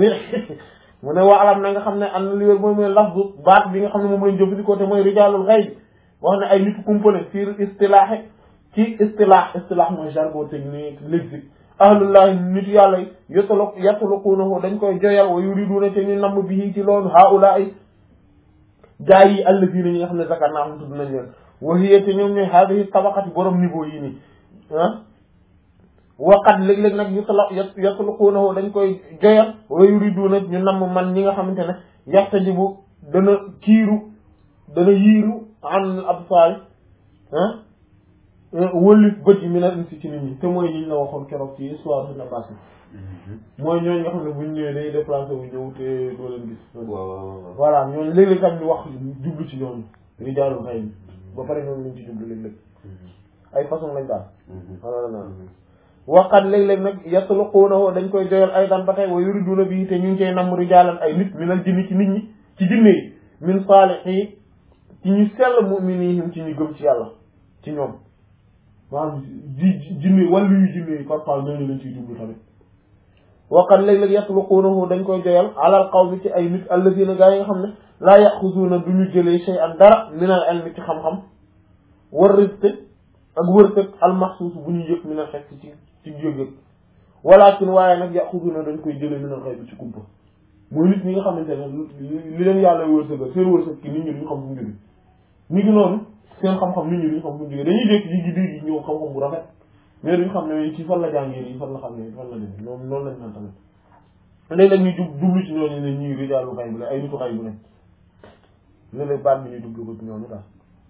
Speaker 1: mu ne waa alam na nga xam ne am na li wér mooy mooy lafzu baat bi nga xam ne moom lañ jëfandikoo te mooy rijaalul xayb wax ne ay nitu kumpale fii istilaaxe ci istilaax istilaax mooy jargon technique lexique ahlullahi nitu yàlla yi yotalo yataluquunahu dañ koy joyal wa yuriduna te ñu namm bi ci loolu haula ay gaa yi allazina ñi nga xam ne zakar naa xam tudd nañ leen wa hiya te ñoom ñooy haadihi tabaqati borom niveau yi nii ah waqat léeg-léeg nag yutala yatluquunahu dañ koy joyal wa yuriduna ñu namm man ñi nga xamante ne yaxtajibu dana kiiru dana yiiru an absaar ah wëlif bët yi mi na insi ci nit ñi te mooy ñi ñu la waxoon keroog ci histoire de la passe mooy ñooñu nga xam ne buñ ñëwee day déplacé wu ñëw te doo leen gis
Speaker 2: waaw
Speaker 1: voilà ñooñu léeg-léeg tam ñu wax jublu ci ñooñu rijaalul xayb ba pare ñoom lañ ci jublu léeg-léeg ay façon lañ daal wala na waqat léeg-léeg nag yatluquunahu dañ koy joyal ay daan ba tey wa yuriduna bi te ñu ngi cay namm rijaalan ay nit minal jinni ci nit ñi ci jinne yi min saalihi ci ñu sell mu'minihim ci ñu gëm ci yàlla ci ñoom maanaam di jinne wàllu yu jinne yi parfois ñooñu lañ ciy jublu tamit waqat léeg-léeg yatluquunahu dañ koy joyal alal qawmi ci ay nit allazina gaa yi nga xam ne laa yaxuzuuna du ñu jëlee shay'an dara minal ilmi ci xam-xam war rizq ak wërsëg almaxsuus bu ñu yëg minal xekk ci ci yëg-yëg walakin waaye nag yaxuzuuna dañ koy jëlee minal xayb ci kumpa mooy nit ñi nga xamante ne li leen yàlla wërsëgal seen wërsëg ki nit ñi duñu xam fu mu jóge ñu ngi noonu seen xam-xam nit ñi duñu xam fu mu jóge dañuy dékk ji gi dégg ñëw xam-xam bu rafet mais duñu xam ne ci fan la jàngee yi fan la xam ne fan la dem ñoom noonu lañ naan tamit léeg-léeg ñu jub jublu ci ñooñu ne ñuy rijaalu xay bu la ay nitu xay bu ne léeg-léeg baat bi ñu jublu ko ci ñooñu daal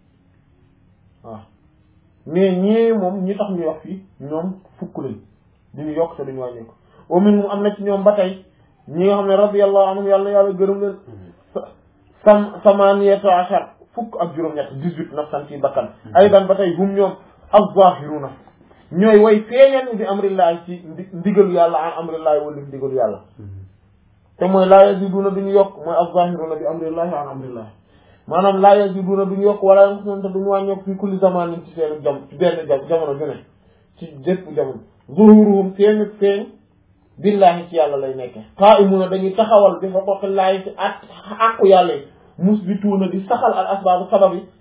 Speaker 1: waaw mais ñee moom ñi tax ñu wax fii ñoom fukk lañ duñu yokk te duñu wàññeeku au minhum am na ci ñoom ba tey ñi nga xam ne radiyallahu anhum yàlla yàlla gërëm leen sam samaniyata ashar fukk ak juróom-ñett dix-huit nafsan ci bakkan ay daan ba tey hum ñoom az-zahiruna ñooy way feeñal bi amrillahi ci ndigalu yàlla an amrillahi wala ndigalu yàlla te mooy laa yaziduna duñu yokk mooy az-zahiruna bi amrillahi an amrillahi maanaam laa yaziduna duñu yokk wala yanqusun te duñu wàññeeku fi kulli zamanin ci seen jam ci benn jam jamono ju ne ci jëpp jamono zuhuruhum seen feeñ billahi ci yàlla lay nekke qaa'imuna dañuy taxawal bi huquqillahi ci at àqu yàlla yi musbituuna di saxal al asbaabu sabab yi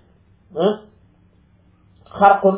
Speaker 1: xarqun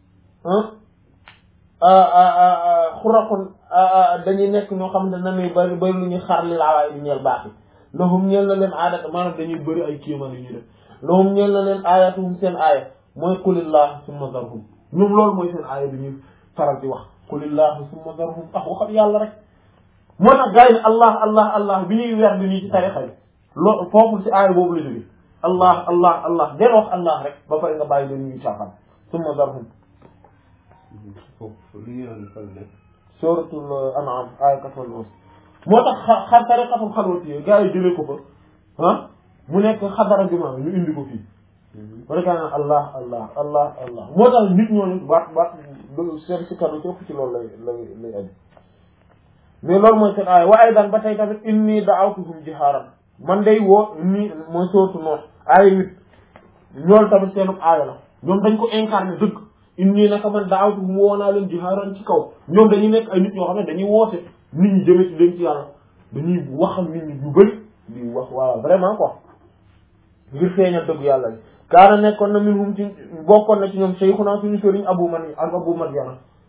Speaker 1: xuraqun dañuy nekk ñoo xam ne nanuy bari bari lu ñuy xar li laawaay di ñeel baax yi lahum ñeel na leen aadata maanaam dañuy bëri ay kéemaan yu ñuy def lahum ñeel na leen aayatuhum seen aaya mooy qulillah summa zarhum ñoom loolu mooy seen aaya bi ñuy faral di wax qulillah summa zarhum ah waxat yàlla rek moo tax gars yi ne allah allah allah bi ñuy weer bi nii ci tarixa yi loolu foofu ci aaya boobu la jóge allah allah allah den wax allah rek ba pare nga bàyyi leen ñuy caaxaan summa zarhum
Speaker 2: foofu li ngeen fan nekk
Speaker 1: suratul an'am aaya quatre-vingt-onze moo tax xa xa tariqatul xalwati yi gars yi jëlee ko fa ah mu nekk xadara jumaa ñu indi ko fii ba rek naan allah allah allah allah moo tax nit ñooñu baat baat seen si kàddu ci ëpp ci loolu lay lay lay aju mais loolu mooy seen aaya wa aydan ba tey tamit inni da'awtuhum jihaaran man day woo inni mooy sootu noonu aaya nit ñoolu tamit seenu aaya la ñoom dañ ko incarné dëgg inni naka man da'awtuhum woo naa leen jihaaran ci kaw ñoom dañuy nekk ay nit ñoo xam ne dañuy woote nit ñi jëme ci leen ci yàlla dañuy waxal nit ñi yu bëri di wax waaw vraiment quoi ngir feeñal dëgg yàlla bi kaana nekkoon na minhum ci bokkoon na ci ñoom shaykhuna suñu sëriñ abu man ak abu madyana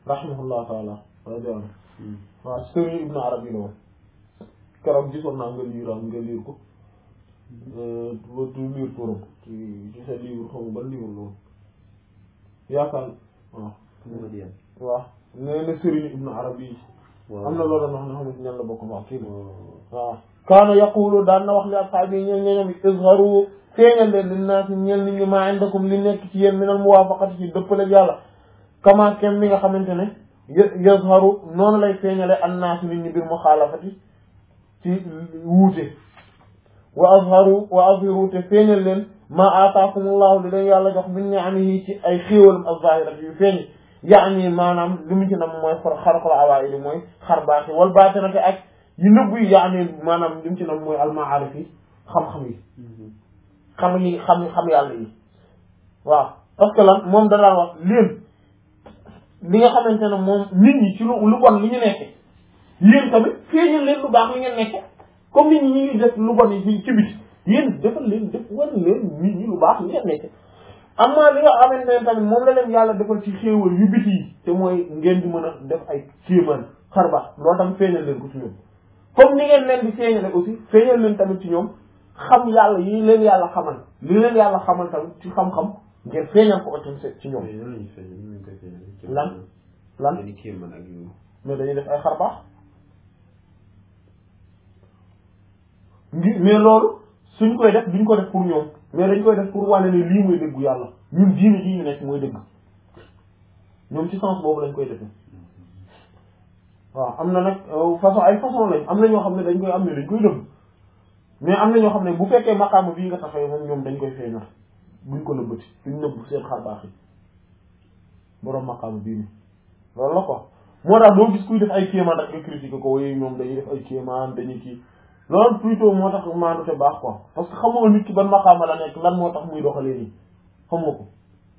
Speaker 1: rahimahullah taala radiyallahu anhu waaw sëriñ ibnu arabi la woon keroog gisoon naa nga liiram nga liir ko ba tu liir turam ci ci sa livre xam ban livre la woon yaakaar waaw waaw nee na sëriñ ibnu arabi am na loolu wax ne xamante ñan la bokk wax kii la waaw kaana yaqulu daan na wax li ashaabi ñeen ñeñam izharu feeñal leen linnaasi ñeel nit ñi maa indakum li nekk ci yéen minal muwaafaqati ci dëppale yàlla kama kem mi nga xamante ne yazharu noonu lay feeñale annaasu nit ñi bir muxaalafati ci wuute wa azharu wa azhiru te feeñal leen ma aataakumullahu li leen yàlla jox min ni'amihi ci ay xéewalam az-zaahirati yu feeñ yaani maanaam li mu ci nam mooy xar xarqul awaa'ili mooy xar baax yi wal baatinati ak yu nëbb yi yaani maanaam li mu ci nam mooy al-ma'aarif yi xam-xam yi xam yi xam xam yàlla yi waaw parce que lan moom da daan wax leen li nga xamante ne moom nit ñi ci lu lu bon li ñu nekke yéen tamit feeñal leen lu baax li ngeen nekke comme nit ñi ñu ngi def lu bon yi ci biti yéen defal leen def war leen nit ñi lu baax li ngeen nekke amma li nga xamante ne tamit moom la leen yàlla defal ci xéewal yu biti yi te mooy ngeen di mën a def ay kéemaan xar baax loolu tamit feeñal leen ko ci ñoom comme ni ngeen leen di feeñale aussi feeñal leen tamit ci ñoom xam yàlla yi leen yàlla xamal li leen yàlla xamal tamit ci xam-xam ngeen feeñal ko otam ci ñoom lan lan mais dañuy def ay xar baax ngi mais loolu suñ koy def duñ ko def pour ñoom mais dañ koy def pour wane ne lii mooy dëggu yàlla ñun diine ji ñu nekk mooy dëgg ñoom ci sens boobu lañ koy defee waaw am na nag façon ay façon lañ am na ñoo xam ne dañ koy am ne dañ koy dëgg mais am na ñoo xam ne bu fekkee maqaama bii nga taxawee moom ñoom dañ koy feeñal buñ ko nëbbati duñ nëbb seen xar baax yi boroom maqaama bii nii loolu la quoi moo tax doo gis kuy def ay kéemaan rek nga critiquer ko waaye ñoom dañuy def ay kéemaan dañuy kii loolu plutôt moo tax maandu te baax quoi parce que xamoo nit ki ban maqaama la nekk lan moo tax muy doxalee nii xamoo ko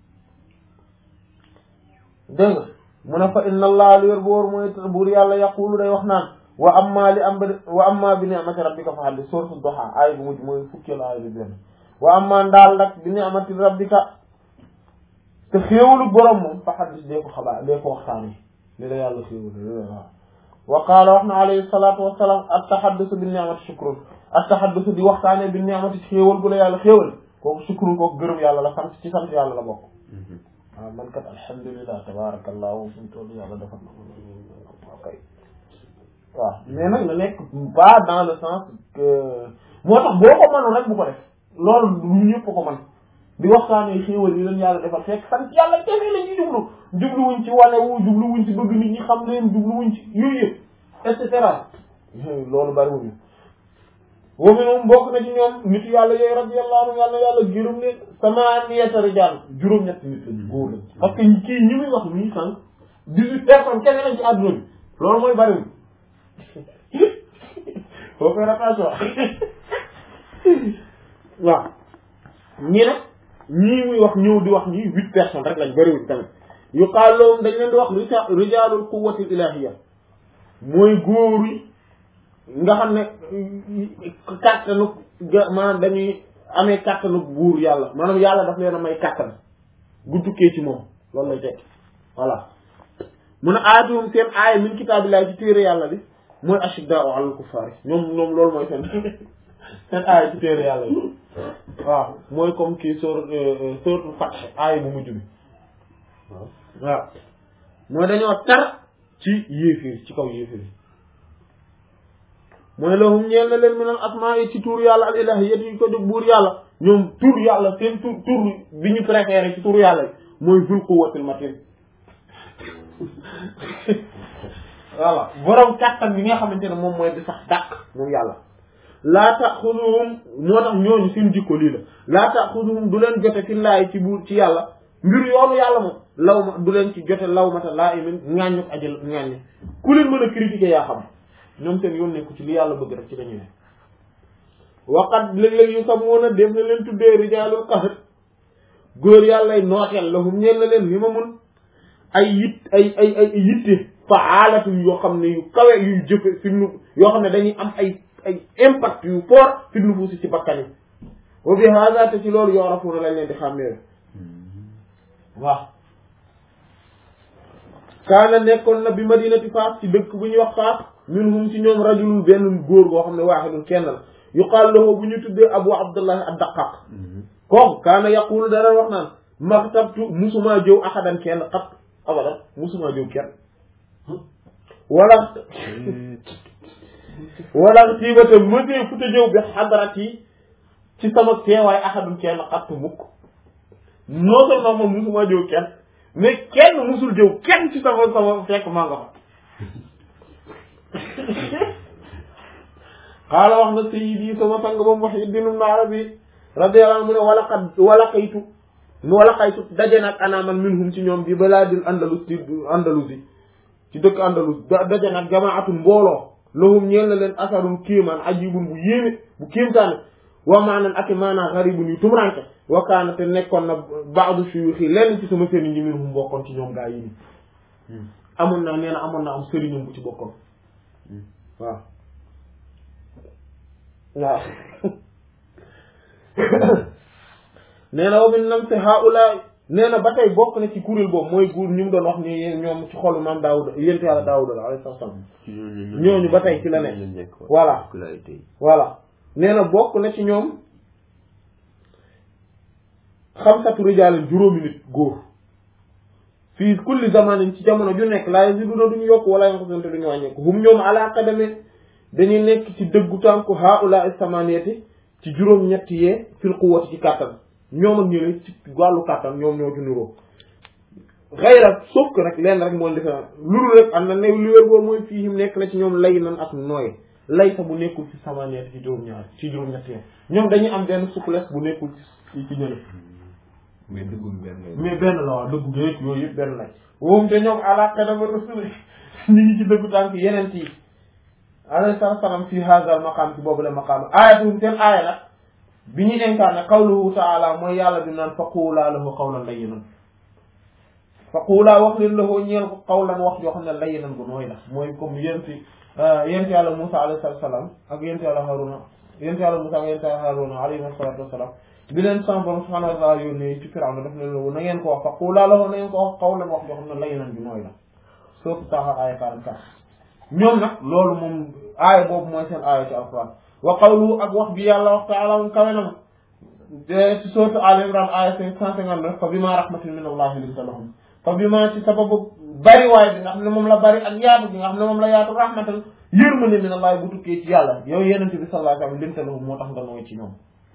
Speaker 1: dégg nga mu ne fa inna allah lu yor bu wóor mooy buur yàlla yaqulu day wax naan wa amma li am ba wa amma bi ni'mati rabbika fa haddith sourate Duha aay bu mujj mooy fukkeel aay bi benn wa amma ndaal nag bi ni'mati rabbika te xéewalu borom moom fa haddith dee ko xabaar dee ko waxtaane li la yàlla xéewalu waaw wa qaala wax na alayhi salaatu wa salaam at-tahaddusu bi ni'mati shukrun at-tahaddusu di waxtaane bi ni'mati xéewal bu la yàlla xéewal kooku shukrun kooku gërëm yàlla la sant ci sant yàlla la bokk waaw man kat alhamdulilah tabarakallahu suñu toll yàlla defal na ok waaw mais nag na nekk pas dans le sens que moo tax boo ko mënoon rek bu ko def loolu lu ñëpp ko mën di waxtaanee xéewal yi leen yàlla defal fekk sant yàlla kese la ñuy jublu jubluwuñ ci wane wu jubluwuñ ci bëgg nit ñi xam leen jubluwuñ ci yooyu yëpp et cetera loolu bariwuñu wa minhum bokk na ci ñoom nit yàlla yooyu radiyallahu anhu yàlla yàlla gërëm leen samaniyata rijal juróom-ñett nit lañ góor lañ parce que kii ñi muy wax nii sànq dix-huit personnes kese lañ ci àdduna bi loolu mooy bariwul faut faire attention waaw ñi nag ñii muy wax ñëw di wax ñii huit personnes rek lañ bariwul tamit yu xaaloom dañ leen di wax rija rijalul quwwati ilahiyya mooy góor yi nga xam ne kàttanu maanaam dañuy amee kàttanu buur yàlla maanaam yàlla daf leen a may kàttan gu tukkee ci moom loolu lay tekki voilà mun a aatuhum seen aaya min kitaabillahi ci téere yàlla bi mooy ashiddaa'u alal kuffaar ñoom ñoom loolu mooy seen seen aaya ci téere yàlla bi waaw mooy comme kii sóor sóoratul Fath aaya bu mujj bi waaw mooy dañoo tar ci yéeféer ci kaw yéeféer mooy lahum ñeel na leen minal asmaa yi ci tur yàlla al ilahiyyati yi ko jóg buur yàlla ñoom tur yàlla seen tur tur bi ñu préféré ci tur yàlla yi mooy zul quwwatil matin voilà borom kàttan bi nga xamante ne moom mooy di sax dàq moom yàlla laa taxuduhum moo tax ñooñu seen jikko lii la laa taxuduhum du leen jote fi laay ci buur ci yàlla mbir yoonu yàlla moom law ma du leen ci jote law mata laa imin ŋàññu ko ajal ŋàññi ku leen mën a critiquer yaa xam ñoom seen yoon nekku ci li yàlla bëgg rek ci lañu ne waqat léeg-léeg yu sam woon a def na leen tuddee rijaalul qahr góor yàllay nooteel lahum ñeel na leen li ma mun ay yit ay ay ay yitte faalatum yoo xam ne yu kawe yu jëfe fi nu yoo xam ne dañuy am ay ay impact yu fort fi nufuusi ci bakkan yi wa bi hada te ci loolu yorafuuna lañ leen di xàmmee waaw kaana nekkoon na bi madinati faas ci dëkk bu ñuy wax faas minhum ci ñoom rajulun benn góor goo xam ne waaxidun kenn la yuqaal lahu bu ñu tuddee abu abdullah ad-daqaq kooku kaana yaqulu dara wax naan maxtabtu musumaa jëw ahadan kenn xat abadan musumaa jëw kenn wala wala tiibata mësee futa jëw bi xadarat yi ci sama teewaay ahadun kenn xattu mukk non seulement moom musuma jëw kenn mais kenn musul jëw kenn ci sama sama fekk maa nga fa xaala wax na sayyidi sama sang ba Muhyiddin ibn Arabi radiyallahu anhu mu ne wala xat wala xaytu wala xaytu daje nag anaaman minhum ci ñoom bi balaadil andalus ci andalusi ci dëkk andalus daje nag jamaatu mbooloo lahum ñeel na leen asarun kéemaan ajibun bu yéeme bu kéemtaane wa maanan ak maanaa xaribun yu tumranke wa kaana te nekkoon na baadu suyuxi lenn ci sama sëriñ yi minhum bokkoon ci ñoom gaa yi ni amoon na nee na amoon na am sëriñam bu ci bokkoon waaw waaw nee na wa min nam si haula nee na ba tey bokk na ci kuréel boobu mooy guur ñu mu doon wax ni ñoom ci xolu maam Daawuda yénte yàlla Daawuda la alayhi salaam ñooñu ba tey ci la ne voilà voilà nee na bokk na ci ñoom xamsatu rijaalin juróomi nit góor fii kulli zamanin ci jamono ju nekk laa yaziduna duñu yokk wala yanqusuna duñu wàññeeku hum ñoom ala qadame dañuy nekk ci dëggu tànku haula samaniyati ci juróom ñett yee fil quwwati ci kàttan ñoom ak ñële ci wàllu kàttan ñoom ñoo ci nuroo xayra sauf que rek leen rek mooy différence lulu rek am na ne li wér boor mooy fii nekk na ci ñoom lay nan ak nooy lay sa bu nekkul ci samaniyati ci juróom ñaar ci juróom ñett yee ñoom dañuy am benn souplesse bu nekkul ci ci ñële
Speaker 2: mais dëggul benn
Speaker 1: mais benn la waaw dëggu géeg yooyu yëpp benn lañ woom te ñoom ala qadama rasul ñu ngi ci dëggu tànk yeneen yi alayhi salaam fi hadal maqaam ci boobu la maqaam aayatuhum seen aaya nag bi ñuy incarné qawluhu taala mooy yàlla bi naan faquulaa lahu qawlan layyinan faquulaa wax leen lahu ñeel ko qawlan wax joo xam ne layyinan bu nooy la mooy comme yenti yenti yàlla Musa alayhi salaam ak yenti yàlla Haruna yenti yàlla Musa ak yenti yàlla Haruna alayhi salaatu wasalaam bi leen sama borom subhaanahu wa taala yónnee ci Firawna daf leen lahu na ngeen ko wax faquulaa lahu na ngeen ko wax qawlan wax joo xam ne layyinan bu nooy la sourate Taaha aaya 44 ñoom nag loolu moom aaya boobu mooy seen aaya ci alquran wa qawlu ak wax bi yàlla wax taala moom kawe na ci sourate Al Imran aaya cent cinquante-neuf fa bima rahmatin min allahi linta lahum fa bima ci sababu bari waay bi nga xam ne moom la bari ak yaatu bi nga xam ne moom la yaatu rahmatan yërmande min allahi bu tukkee ci yàlla yow yenente bi sallallahu alayhi wa sallam linta lahum moo tax nga nooy ci ñoom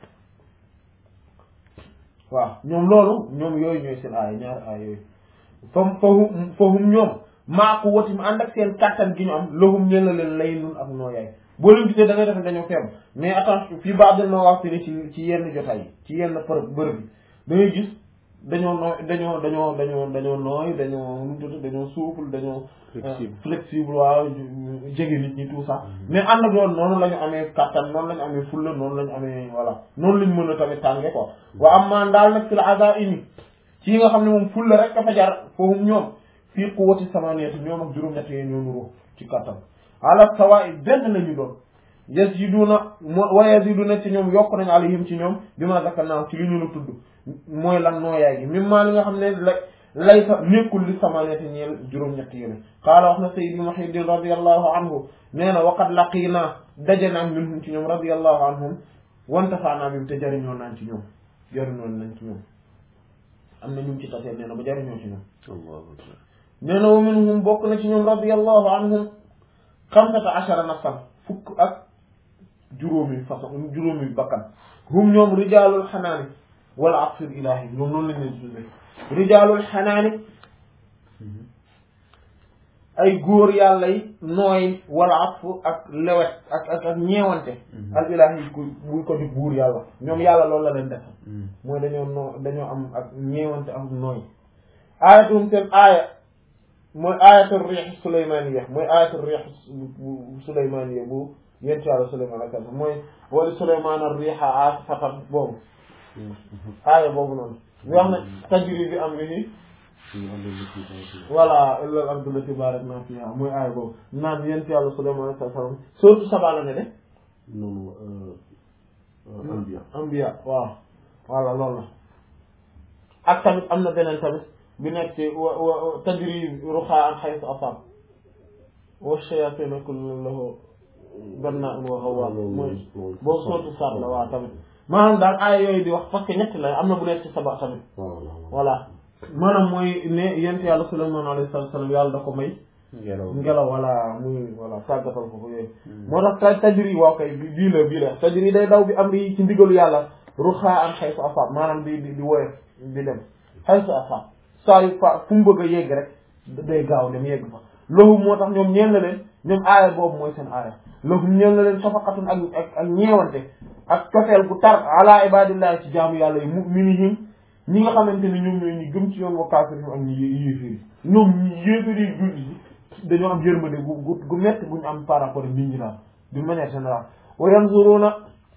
Speaker 1: waaw ñoom loolu ñoom yooyu ñooy seen aaya ñaari aaya yooyu fam fahum fahum ñoom maa ko watim ànd ak seen kàttan gi ñu am lahum ñeen la leen lay nun ak nooyaay boo leen gisee da ngay def dañoo feeb mais attention fii baax dal ma wax ci ci yenn jotaay yi ci yenn bërëb bërëb bi da ngay gis dañoo nooy dañoo dañoo dañoo dañoo nooy dañoo nu mu tudd dañoo souple dañoo flexible waaw jege nit ñi tout ça mais ànd ak loolu noonu la ñu amee kàttan noonu la ñu amee fulla noonu la ñu amee voilà noonu la ñu mën a tamit tànge quoi wa am maan daal nag fi la asa ini ci yi nga xam ne moom fulla rek dafa jar foofu ñoom fii quwwati samaniyati ñoom ak juróom-ñett yi ñoo nuroo ci kattan ala sawa'i benn lañu doon yaziduna wa yaziduna ci ñoom yokk nañ alayhim ci ñoom bi ma zakarna ci li ñu la tudd mooy lan nooyaay gi mim maa li nga xam ne la lay sa nekkul li samaniyati ñeel juróom-ñett yi qaala wax na sayyidi Muhyiddin radiyallahu anhu nee na waqad laqina daje naa minhum ci ñoom radiyallahu anhum wantafaanaa bim te jariñoo naan ci ñoom jariñoo nañ ci ñoom am na ñu ci tasee nee na ba jariñoo ci ñoom nee na wa minhum bokk na ci ñoom radiyallahu anhum xamsata ashara nafsan fukk ak juróomi façon juróomi bakkan hum ñoom rijaalul xanaani wala atfil ilahi ñoom noonu lañ leen tuddee rijaalul xanaani ay góor yàlla yi nooy wala atfu ak lewet ak ak ak ñeewante al ilahi ku buy ko di buur yàlla ñoom yàlla loolu la leen def mooy dañoo noo dañoo am ak ñeewante ak nooy aayatum seen aaya mooy ayatul riix sulaymaniya mooy ayatul riix sulaymaniya bu yent yàlla sulayman ak mooy wala sulayman ar riixa aasifatan boobu aaya boobu noonu ñu wax ne tajri bi amrihi voilà illa al ardu lati barakna fiha mooy aaya boobu naan yent yàlla sulayman ak sallam surtout saba la ne de
Speaker 2: noonu ambiya
Speaker 1: ambiya waaw voilà loolu la ak tamit am na beneen tamit bi nekk ci wa wa tajri ruxaan xaytu asab wa shayatina kullu lahu bannaa'in wa ghawwaas mooy boobu sootu saat la waaw tamit maanaam daal aaya yooyu di wax parce que ñett la am na bu nekk ci saba tamit voilà maanaam mooy ne yent yàlla Sulaymaan alayhi salaam yàlla da ko may
Speaker 2: ngelaw
Speaker 1: ngelaw wala muy voilà tàggatal ko ko yooyu moo tax ta tajri waaw kay bi bii la bii la tajri day daw bi am ri ci ndigalu yàlla ruxaa an xaytu asab maanaam di di di woyof di dem xaytu asab saa yu fa fu mu bëgg a yegg rek day gaaw dem yegg fa loolu moo tax ñoom ñeel na leen ñoom aaya boobu mooy seen aaya loolu ñeel na leen safaqatun ak ak ak ñeewante ak cofeel gu tar ala ibadillahi ci jaamu yàlla yi mu'minihim ñi nga xamante ne ñoom ñooy ñi gëm ci yoon wa kaafirihim ak ñi yéeféer yi ñoom ñi yéeféer yi julli yi dañoo am yërmande gu gu gu métti gu ñu am par rapport ak nit ñi daal d'une manière générale wa yanzuruna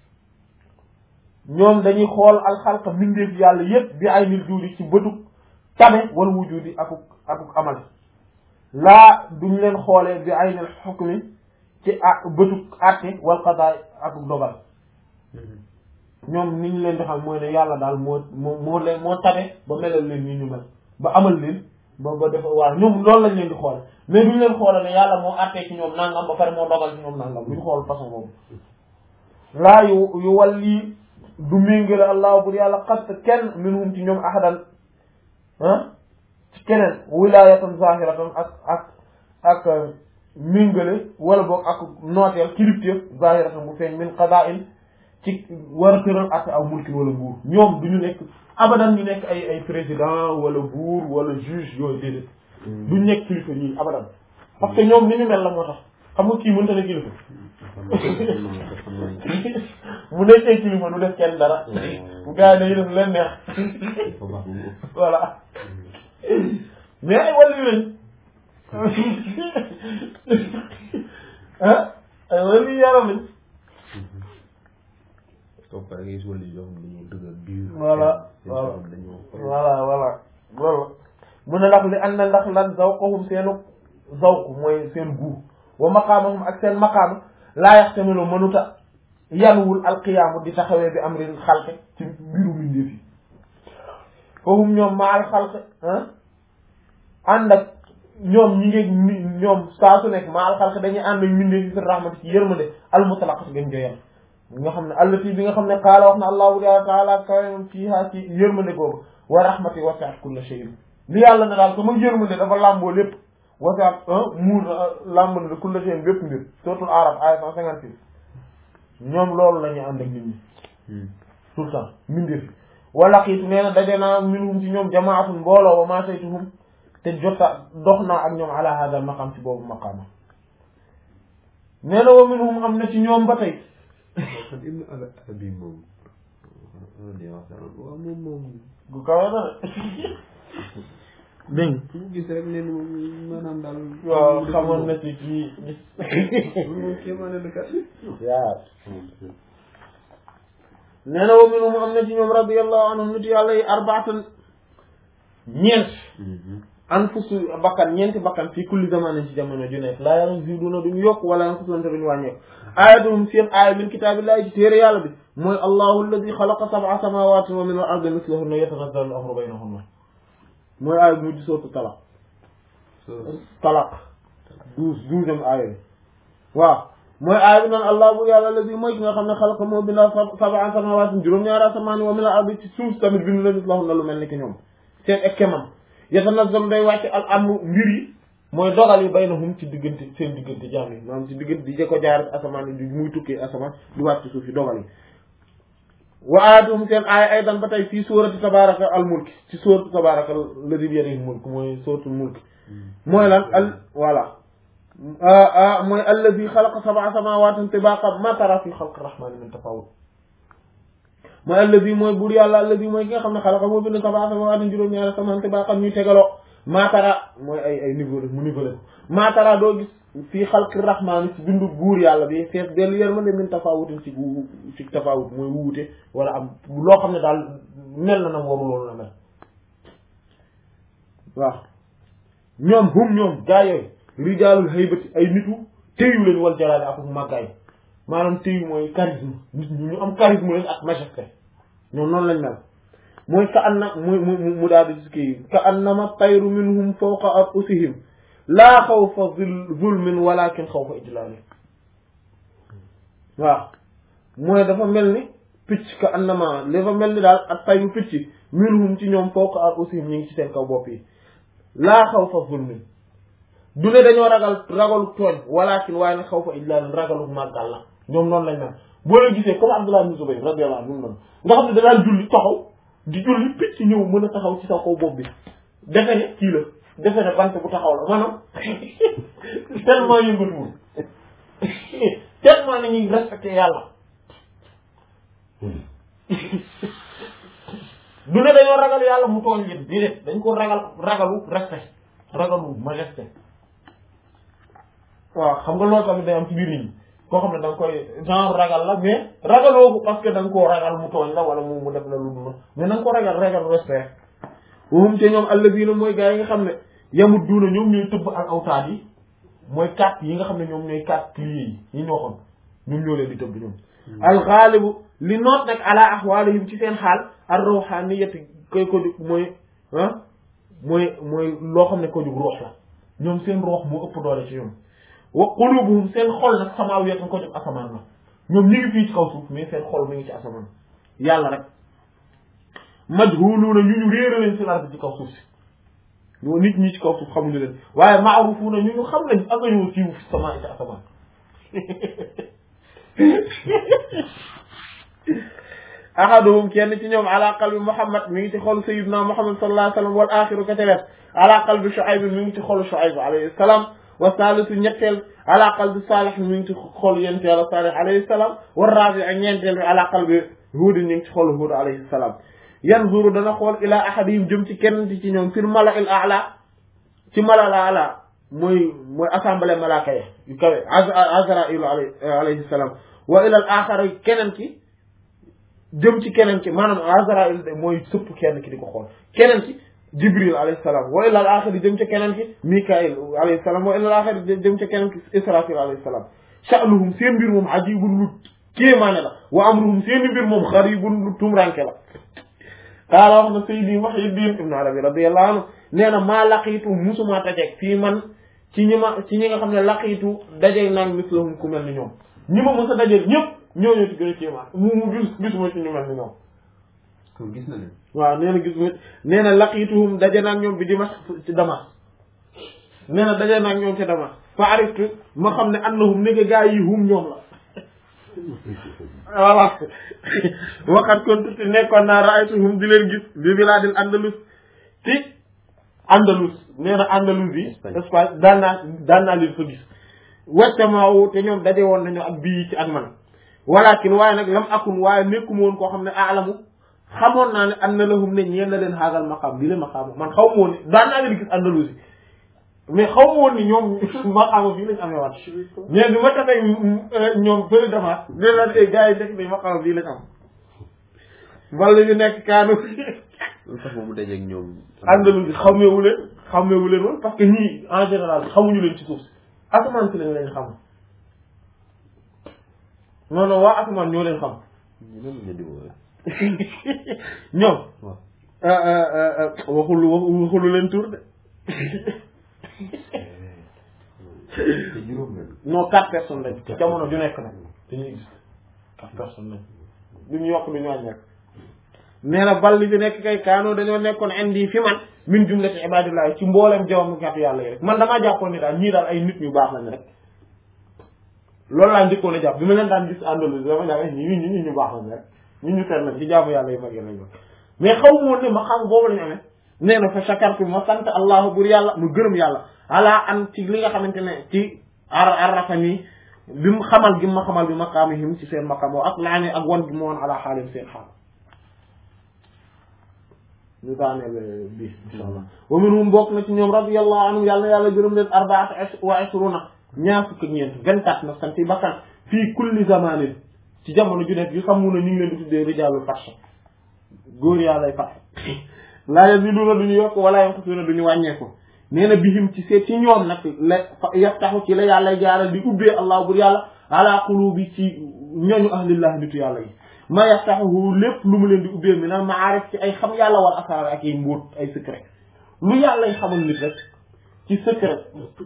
Speaker 1: ñoom dañuy xool alxalqa mbindeef yàlla yépp bi ay nil juudi ci bëtug tabe wal wujudi akuk akuk amal laa duñ leen xoolee bi ay nil xukmi ci a bëtug àtte wal qada akuk dogal ñoom ni ñu leen di xam mooy ne yàlla daal moo moo moo leen moo tabe ba melal leen ni ñu mel ba amal leen ba ba def waaw ñoom loolu lañ leen di xool mais duñ leen xoolal ne yàlla moo àttee ci ñoom nangam ba pare moo dogal ci ñoom nangam duñ xool façon boobu laa yu yu wal lii du méngale allah bur yàlla xast kenn minhum ci ñoom ahadan ah ci keneen wilayatan zahiratan ak ak ak méngale wala boog ak nooteel kilifteef zahiratan bu feeñ min qada'in ci war a tëral ak aw mulkin wala nguur ñoom du ñu nekk abadan ñu nekk ay ay président wala buur wala juge yooyu déedéet duñ nekk kilifa ñii abadan parce que ñoom ni ñu mel la moo tax xam nga kii mënta ne kilifa mu nekkee kilifa du def kenn dara bu gars yi dañuy def leen neex voilà mais ay wàllu lañ ah ay wàllu yaram lañ
Speaker 2: soo paree ngay gis wàllu yoo xam ne dañoo dëgër dur.
Speaker 1: voilà
Speaker 2: seen
Speaker 1: voilà
Speaker 2: borom dañoo
Speaker 1: voilà voilà loolu mu ne ndax li ànd na ndax lan zawqahum seenu zawq mooy seen guu wa maqaamahum ak seen maqaama laa yaxtamilu mënuta yanuwul alqiyaamu di taxawee bi amril xalqe ci mbiru mbindeef yi foofu ñoom maal xalqe ah ànd ak ñoom ñi ngi ni ñoom saa su nekk maal xalqe dañuy ànd ak mbindeef yi fi rahmati ci yërmande almutlaqat gën joyal nga xam ne allati bi nga xam ne qaala wax na allahu taala kawam fiiha ci yërmande googu wa rahmati wasi'at kulla shay'in li yàlla ne daal sama yërmande dafa làmboo lépp wasi'at muur làmb na kulla shay'in bépp mbir suratul araf aya cent cinquante six ñoom loolu la ñuy ànd ak nit ñi tout le temps mbindeef yi wala xiitu nee na daje naa minhum ci ñoom jamaatun mbooloo wa ma saytuhum te jota dox naa ak ñoom ala hada maqam ci boobu maqaama nee na wa minhum am na ci ñoom ba tey
Speaker 2: kon ibnu ala abi moom loolu di wax dara waaw moom moom
Speaker 1: gu kawe na de dégg
Speaker 2: fu mu gis rek ne moom maanaam daal
Speaker 1: waaw xamoon na ci kii
Speaker 2: moom kéemaane la kat
Speaker 1: waaw nee na wa minhum am na ci ñoom radiyallahu anhum nit yàlla yi arbaatan ñeent anfusu bakkan ñeenti bakkan fii kulli zamanin ci jamono ju nekk laa yaziduna duñu yokk wala yanqusuna duñu wàññeeku aayatuhum seen aaya min kitaabillahi ci téere yàlla bi mooy allahu alladi xalaqa sab'a samawati wa min al ardi mislahunna yatanazzalu al amru baynahunna mooy aaya bi mujj sootu talaq talaq douze douzième aaya bi waaw mooy aaya bi naan allah bu yàlla alladi mooy ki nga xam ne xalaqa moo bindaa sab'a samawati juróom-ñaari asamaan wa min al ardi ci suuf tamit bindu na mislahunna lu mel ni ki ñoom seen ekkemam yatanazzalu day wàcc al amru mbir yi mooy dogal yi baynahum ci diggante seen diggante jaam yi maanaam ci diggante di jëkko jaar asamaan yi muy tukkee asamaan di wàcc suuf yi dogal yi wa aayatuhum seen aaya aydan ba tey fii suurati tabaraka al mulk ci suuratu tabaraka alladi bi yadihi mulk mooy suuratul mulk mooy lan al voilà mooy alladi xalaqa sab'a samawaatin tibaaqa ma tara fi xalqi rahmaani min tafawut mooy alladi mooy buur yàlla alladi mooy ki nga xam ne xalaqa moo bind sab'a samawaatin juróom-ñaari asamaan tibaaqa ñuy tegaloo maatara mooy ay ay niveau mu niveau la maatara doo gis fii xalqi rahmaani ci bindu buur yàlla bi fees dellu yërmande min tafawutin ci ci tafawut mooy wuute wala am loo xam ne daal mel na nam waru loolu la mel waaw ñoom hum ñoom gaa yooyu rijaalul haybati ay nitu téyu lañ wal jalaale ak màggaay maanaam téyu mooy charisme nit ñi ñu am charisme lañ ak majesté ñoom noonu lañ mel mooy ka anna mu mu mu daal di kii ka annama tayru minhum fawqa anfusihim laa xawfa zulmin walakin xawfa ijlaali waaw mooy dafa mel ni picc ka annama dafa mel ni daal ak tayru picc minhum ci ñoom fawqa anfusihim ñu ngi ci seen kaw bopp yi laa xawfa zulmin du ne dañoo ragal ragalu tooñ walakin waaye nag xawfa ijlaali ragalu màggal la ñoom noonu lañ naan boo leen gisee comme Abdullah ibn Zubayr radiyallahu anhu noonu nga xam ne da daan julli taxaw di julli picc ñëw mën a taxaw ci sa kaw bopp bi defe ne kii la defe ne bant bu taxaw la maanaam tellement yëngatuwul tellement nañuy respecté yàlla du ne dañoo ragal yàlla mu tooñ leen di def dañ ko ragal ragalu respect ragalu majesté waaw xam nga loolu tamit day am ci biir nit ñi koo xam ne da nga koy genre ragal la mais ragaloo ko parce que da nga koo ragal mu tooñ la wala mu mu def la lu dul mais da nga ko ragal ragal respect wahum te ñoom allazina mooy gaa yi nga xam ne yamut duuna ñoom ñooy tëbb ak awtaat yi mooy quatre yi nga xam ne ñoom ñooy quatre piliers yi yi ñu waxoon ñoom ñoo leen di tëbb ñoom alxaalibu li noot nag ala ahwalihim ci seen xaal ar ruhaniyati koy ko jóg mooy ah mooy mooy loo xam ne ko jóg ruux la ñoom seen ruux moo ëpp doole ci ñoom wa qulubuhum seen xol nag samawiyatun ko jóg asamaan la ñoom ñu ngi fii ci kaw suuf mais seen xol mi ngi ci asamaan yàlla rek majhuluuna ñu ñu réere leen si ardi ci kaw suuf si ñoo nit ñi ci kaw suuf xamuñu leen waaye maarufuuna ñu ñu xam lañ ak ñoo siiw fi sama ci asamaan ahaduhum kenn ci ñoom ala qalbi muhammad mi ngi ci xolu sayyidina muhammad sallallahu alayhi wa sallam wal axiru ka ca wet ala qalbi shuayb mi ngi ci xolu shuayb alayhi salaam wa salisu ñetteel ala qalbi salih mi ngi ci xolu yent yàlla salih alayhi salaam wa rabi ak ñeenteel bi ala qalbi huud ñu ngi ci xolu huud alayhi salaam yanzuru dana xool ila ahadihim jëm ci kenn ci ñoom fil mala il ala ci mala la ala mooy mooy assemblée malaaka ya yu kawe azrail alayhi salaam wa ila al axara keneen ki jëm ci keneen ki maanaam azrail de mooy sëpp kenn ki di ko xool keneen ki jibril alayhi salaam wa ila al axari jëm ci keneen ki mikail alayhi salaam wa ila al axari jëm ci keneen ki israfil alayhi salaam sha'nuhum seen mbir moom ajibun lu kéemaane la wa amruhum seen mbir moom xaribun lu tumranke la qaala wax na Seydi Muhyiddin Ibn Arabi radiyallahu anhu nee na maa laqiitu musuma dajeeg fii man ci ñi ma ci ñi nga xam ne laqiitu dajeeg naan mislahum ku mel ni ñoom ñi ma mës a dajeeg ñëpp ñooñu ci gën a kéemaan mu mu gis gisuma ci ñu mel ni ñoom.
Speaker 2: kon gis na leen.
Speaker 1: waaw nee na gisuma nee na laqiituhum daje naa ñoom bi Dimash ci Damas nee na daje naa ñoom ci Damas fa ariftu ma xam ne annahum ne gaa yi hum ñoom la. voilà waxat kon tuuti nekkoon naa raaytuhum di leen gis bi bilaadil andalus ci andalus nee na andalus yi Espagne daan naa daan naa leen fa gis wactamaawu te ñoom daje woon nañu ak bii ci ak man walakin waaye nag lam akun waaye nekkuma woon koo xam ne aalamu xamoon naa ne an na lahum ne ñeen na leen xaagal maqaam bi le maqaam man xaw ma woon ne daan naa leen gis andalus yi mais xaw ma woon ni ñoom maqaama bii lañ amee waat mais bi ma tafee ñoom bëri dafa ne la ay gars yi nekk ni maqaama bii lañ am wala ñu nekk kaanu
Speaker 2: lu tax moom mu dajeeg ñoom.
Speaker 1: àndalu bi xamewu leen xamewu leen woon parce que ñii en général xamuñu leen ci suuf si asamaan si lañ leen xam non non waa asamaan ñoo leen xam
Speaker 2: ñu doon leen di woowee.
Speaker 1: ñoom
Speaker 2: waaw.
Speaker 1: waxul waxulu leen tur de
Speaker 2: te juróom lañ.
Speaker 1: non quatre personnes lañ ci jamono ju nekk nag dañuy gis quatre personnes lañ duñu yokk duñu wàññeeku nee na bal li fi nekk kay kaanoo dañoo nekkoon indi fi man min jumlati ibadillah ci mboolem jawam gàttu yàlla yi rek man damaa jàppoon ni daal ñii daal ay nit ñu baax lañ rek loolu laa njëkkoon a jàpp bi ma leen daan gis àndalu dama jàpp ñii ñi ñu baax lañ rek ñi ñu seet lañ ci jaamu yàlla yi mag yi lañ mais xaw ma woon ne ma xam boobu lañu amee nee na fa shakartu ma sant allahu bur yàlla mu gërëm yàlla ala an ci li nga xamante ne ci ar arrafani bi mu xamal gi ma xamal bi maqaamihim ci seen maqaam ak laani ak wan gi ma woon ala xaalim seen xaal ñu daaneel bi insha allah wa minhum bokk na ci ñoom radiyallahu anhum yàlla yàlla gërëm leen arbaat wa ishruna ñaar fukk ak ñeent vingt-quatre na santi bakkan fii kulli zamanin ci jamono ju nekk yu xamuna ñu ngi leen di tuddee rijaalul fath góor yàllay fath laa yaziduna duñu yokk wala yanqusuna duñu wàññeeku nee na bihim ci seet ci ñoom nag la yaftaxu ci la yàlla jaaral di ubbee allah bur yàlla ala qulubi ci ñooñu ahlillah nitu yàlla yi ma yaftahu lépp lu mu leen di ubbee mi na maarif ci ay xam yàlla wal asraar ak ay mbóot ay secret lu yàlla xamal nit rek ci secret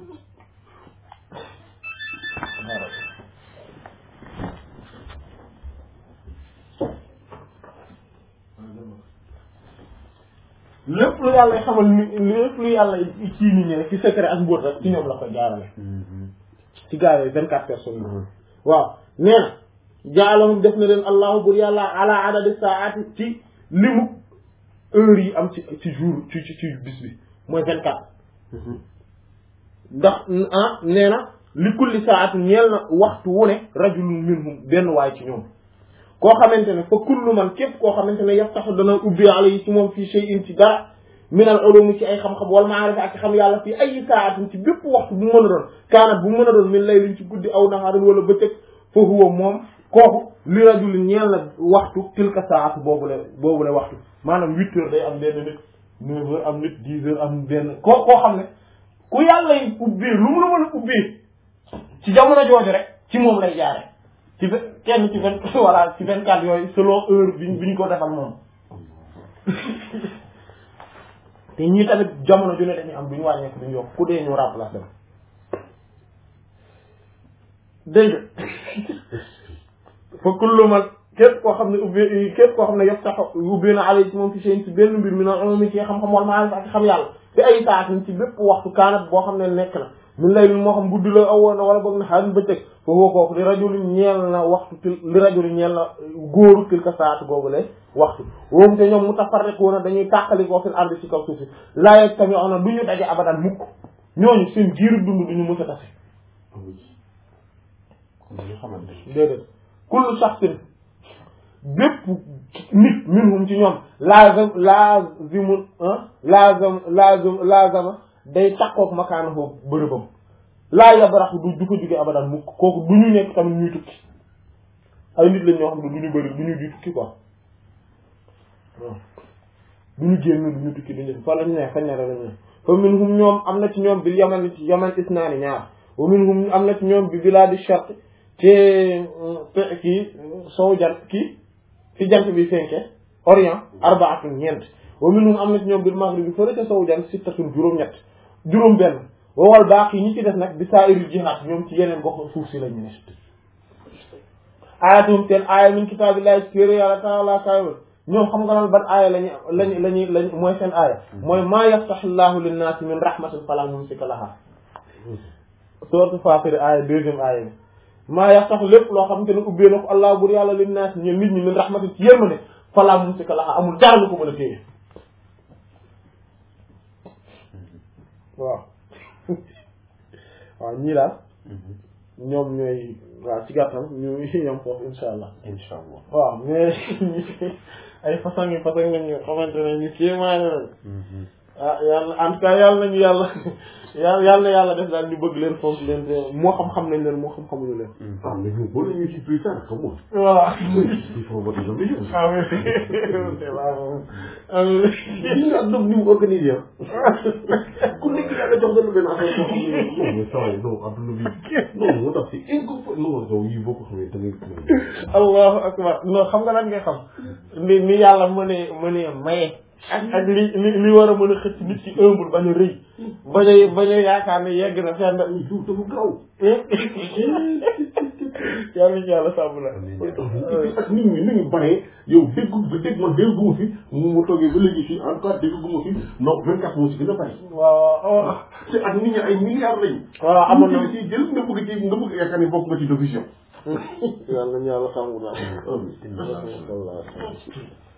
Speaker 1: lépp lu yàlla xamal nit lépp lu yàlla ci nit ñi rek ci secret ak mbóot rek ci ñoom la koy jaarale ci gaa yooyu vingt quatre personnes yi waaw nee na jaalahum def na leen allahu bur yàlla ala adadi saati ci limu heure yi am ci ci jour ci ci ci bis bi mooy vingt quatre ndax ah nee na li kulli saati ñeel na waxtu wu ne rajulun minhum benn waay ci ñoom koo xamante ne fa kullu man képp koo xamante ne yaftaxu dana ubbi ala yi ci moom fii shay'in ci dara min al ulum ci ay xam-xam wal maarifa ak xam yàlla fii ay saatin ci bépp waxtu bu mën a doon kaanat bu mën a doon min laylin ci guddi aw naharin wala bëccëg fa huwa moom kooku li rajulin ñeel na waxtu tilka saatu boobu la boobu la waxtu maanaam huit heures day am benn nit neuf heures am nit dix heures am benn koo koo xam ne ku yàlla yi ubbee lu mu la mën a ubbee ci jamono jooju rek ci moom lay jaare ci vingt kenn ci vingt voilà ci vingt quatre yooyu selon heure bi bi ñu ko defal moom te ñii tamit jamono ju ne dañuy am duñu wàññeeku duñu yokk ku dee ñu remplace dem dégg fa kullu man képp koo xam ne ubbi képp koo xam ne yëpp sax ubbi na alay ci moom fi seen ci benn mbir mi noonu amoon ci xam-xam wala maarif ak xam yàlla te ay saatin ci bépp waxtu kaanat boo xam ne nekk na min lay moo xam guddi la awoon na wala boog na xaalis bëccëg fa woo kooku li rajulin ñeel na waxtu til li rajulin ñeel na góoru tilka saatu googu le waxtu woom te ñoom mu tafarriquuna dañuy tàqali koo fil ardi ci kaw suuf si laayeg tamit on na du ñu daje abadan mukk ñooñu seen giiru dund du ñu mës a tase déedéet kullu shaxsin bépp nit minhum ci ñoom laazam laazimul laazam laazam laazama day takkook makaana foofu bërëbam laa yabraxu du du ko jóge abadan mukk kooku du ñu nekk tamit ñuy tukki ay nit lañ ñoo xam ne du ñu bëri du ñu di tukki quoi waaw du ñu génn du ñu tukki du ñu fa lañ ne fañ ne la lañ ne fa minhum ñoom am na ci ñoom bil yaman ci yaman isnaani ñaar wa minhum am na ci ñoom bi bilaadi shart ci kii sow jant kii fi jant bi fenke orient arbaatun ñeent wa minhum am na ci ñoom bil maghrib bi fële ca sow jant sittatun juróom-ñett juróom benn wowal baax yi ñi ci def nag bi saa iri jihaat ñoom ci yeneen gox suuf si lañu ne ayatum teen aaya min kitaabillahi ci téere yàlla taala kaayol ñoom xam nga loolu ban aaya lañu lañu lañu lañ mooy seen aaya mooy maa yaftaxillahu linnaasi min rahmatin fala mumsika laha sourate Fatir aaya deuxième aaya bi maa yaftax lépp loo xamante ne ubbee na ko allah bur yàlla linnaasi ñeen nit ñi min rahmatin ci yërmande fala mumsika laha amul dara lu ko mën a téye waaw waaw ñii daal ñoom ñooy waaw ci gàttal ñu yem foofu insha allah
Speaker 2: incha allah
Speaker 1: waaw mais ay façon yi façon nga ñu xamante ne ñu kéemaane lañ ah yàlla en tout cas yàlla nañu yàlla yàlla yàlla na yàlla def daal ñu bëgg leen fonk leen te moo xam-xam nañ leen moo xam-xamuñu leen
Speaker 3: Ah, mais nous, bon, nous, c'est plus tard, comment
Speaker 1: voilà
Speaker 3: Il faut avoir des ambitions.
Speaker 1: amiin amiin
Speaker 3: Gis nga àdduna bi ni mu organisé ah. ku nekk yàlla jox na la benn affaire boo xam ne non mais saa yi non àdduna bi non moo tax c'est incompréhensible non yow yii boo ko xamee da ngay
Speaker 1: allahu akbar non xam nga lan ngay xam ni ni yàlla mënee mënee maye ak ak li li li war a mën a xëcc nit ci ëmbul bañ a rëy bañ a bañ a yaakaar ne yegg na fenn
Speaker 3: ay jour dafa gaaw
Speaker 1: yàlla ci yàlla sàmm la
Speaker 3: ak nit ñi ni ñu baree yow déggu ba dégg man dégguma fi mu mu toogee ba léegi fii en tout cas dégguma fi non vingt quatre moo ci gën a bari
Speaker 1: waaw waaw
Speaker 3: te ak nit ñi ay milliards lañu
Speaker 1: waaw amoon na
Speaker 3: ci jël nga bëgg ci nga bëgg yaakaar ni bokk nga ci division
Speaker 1: yàlla ñu yàlla sàmm la
Speaker 3: Amiin.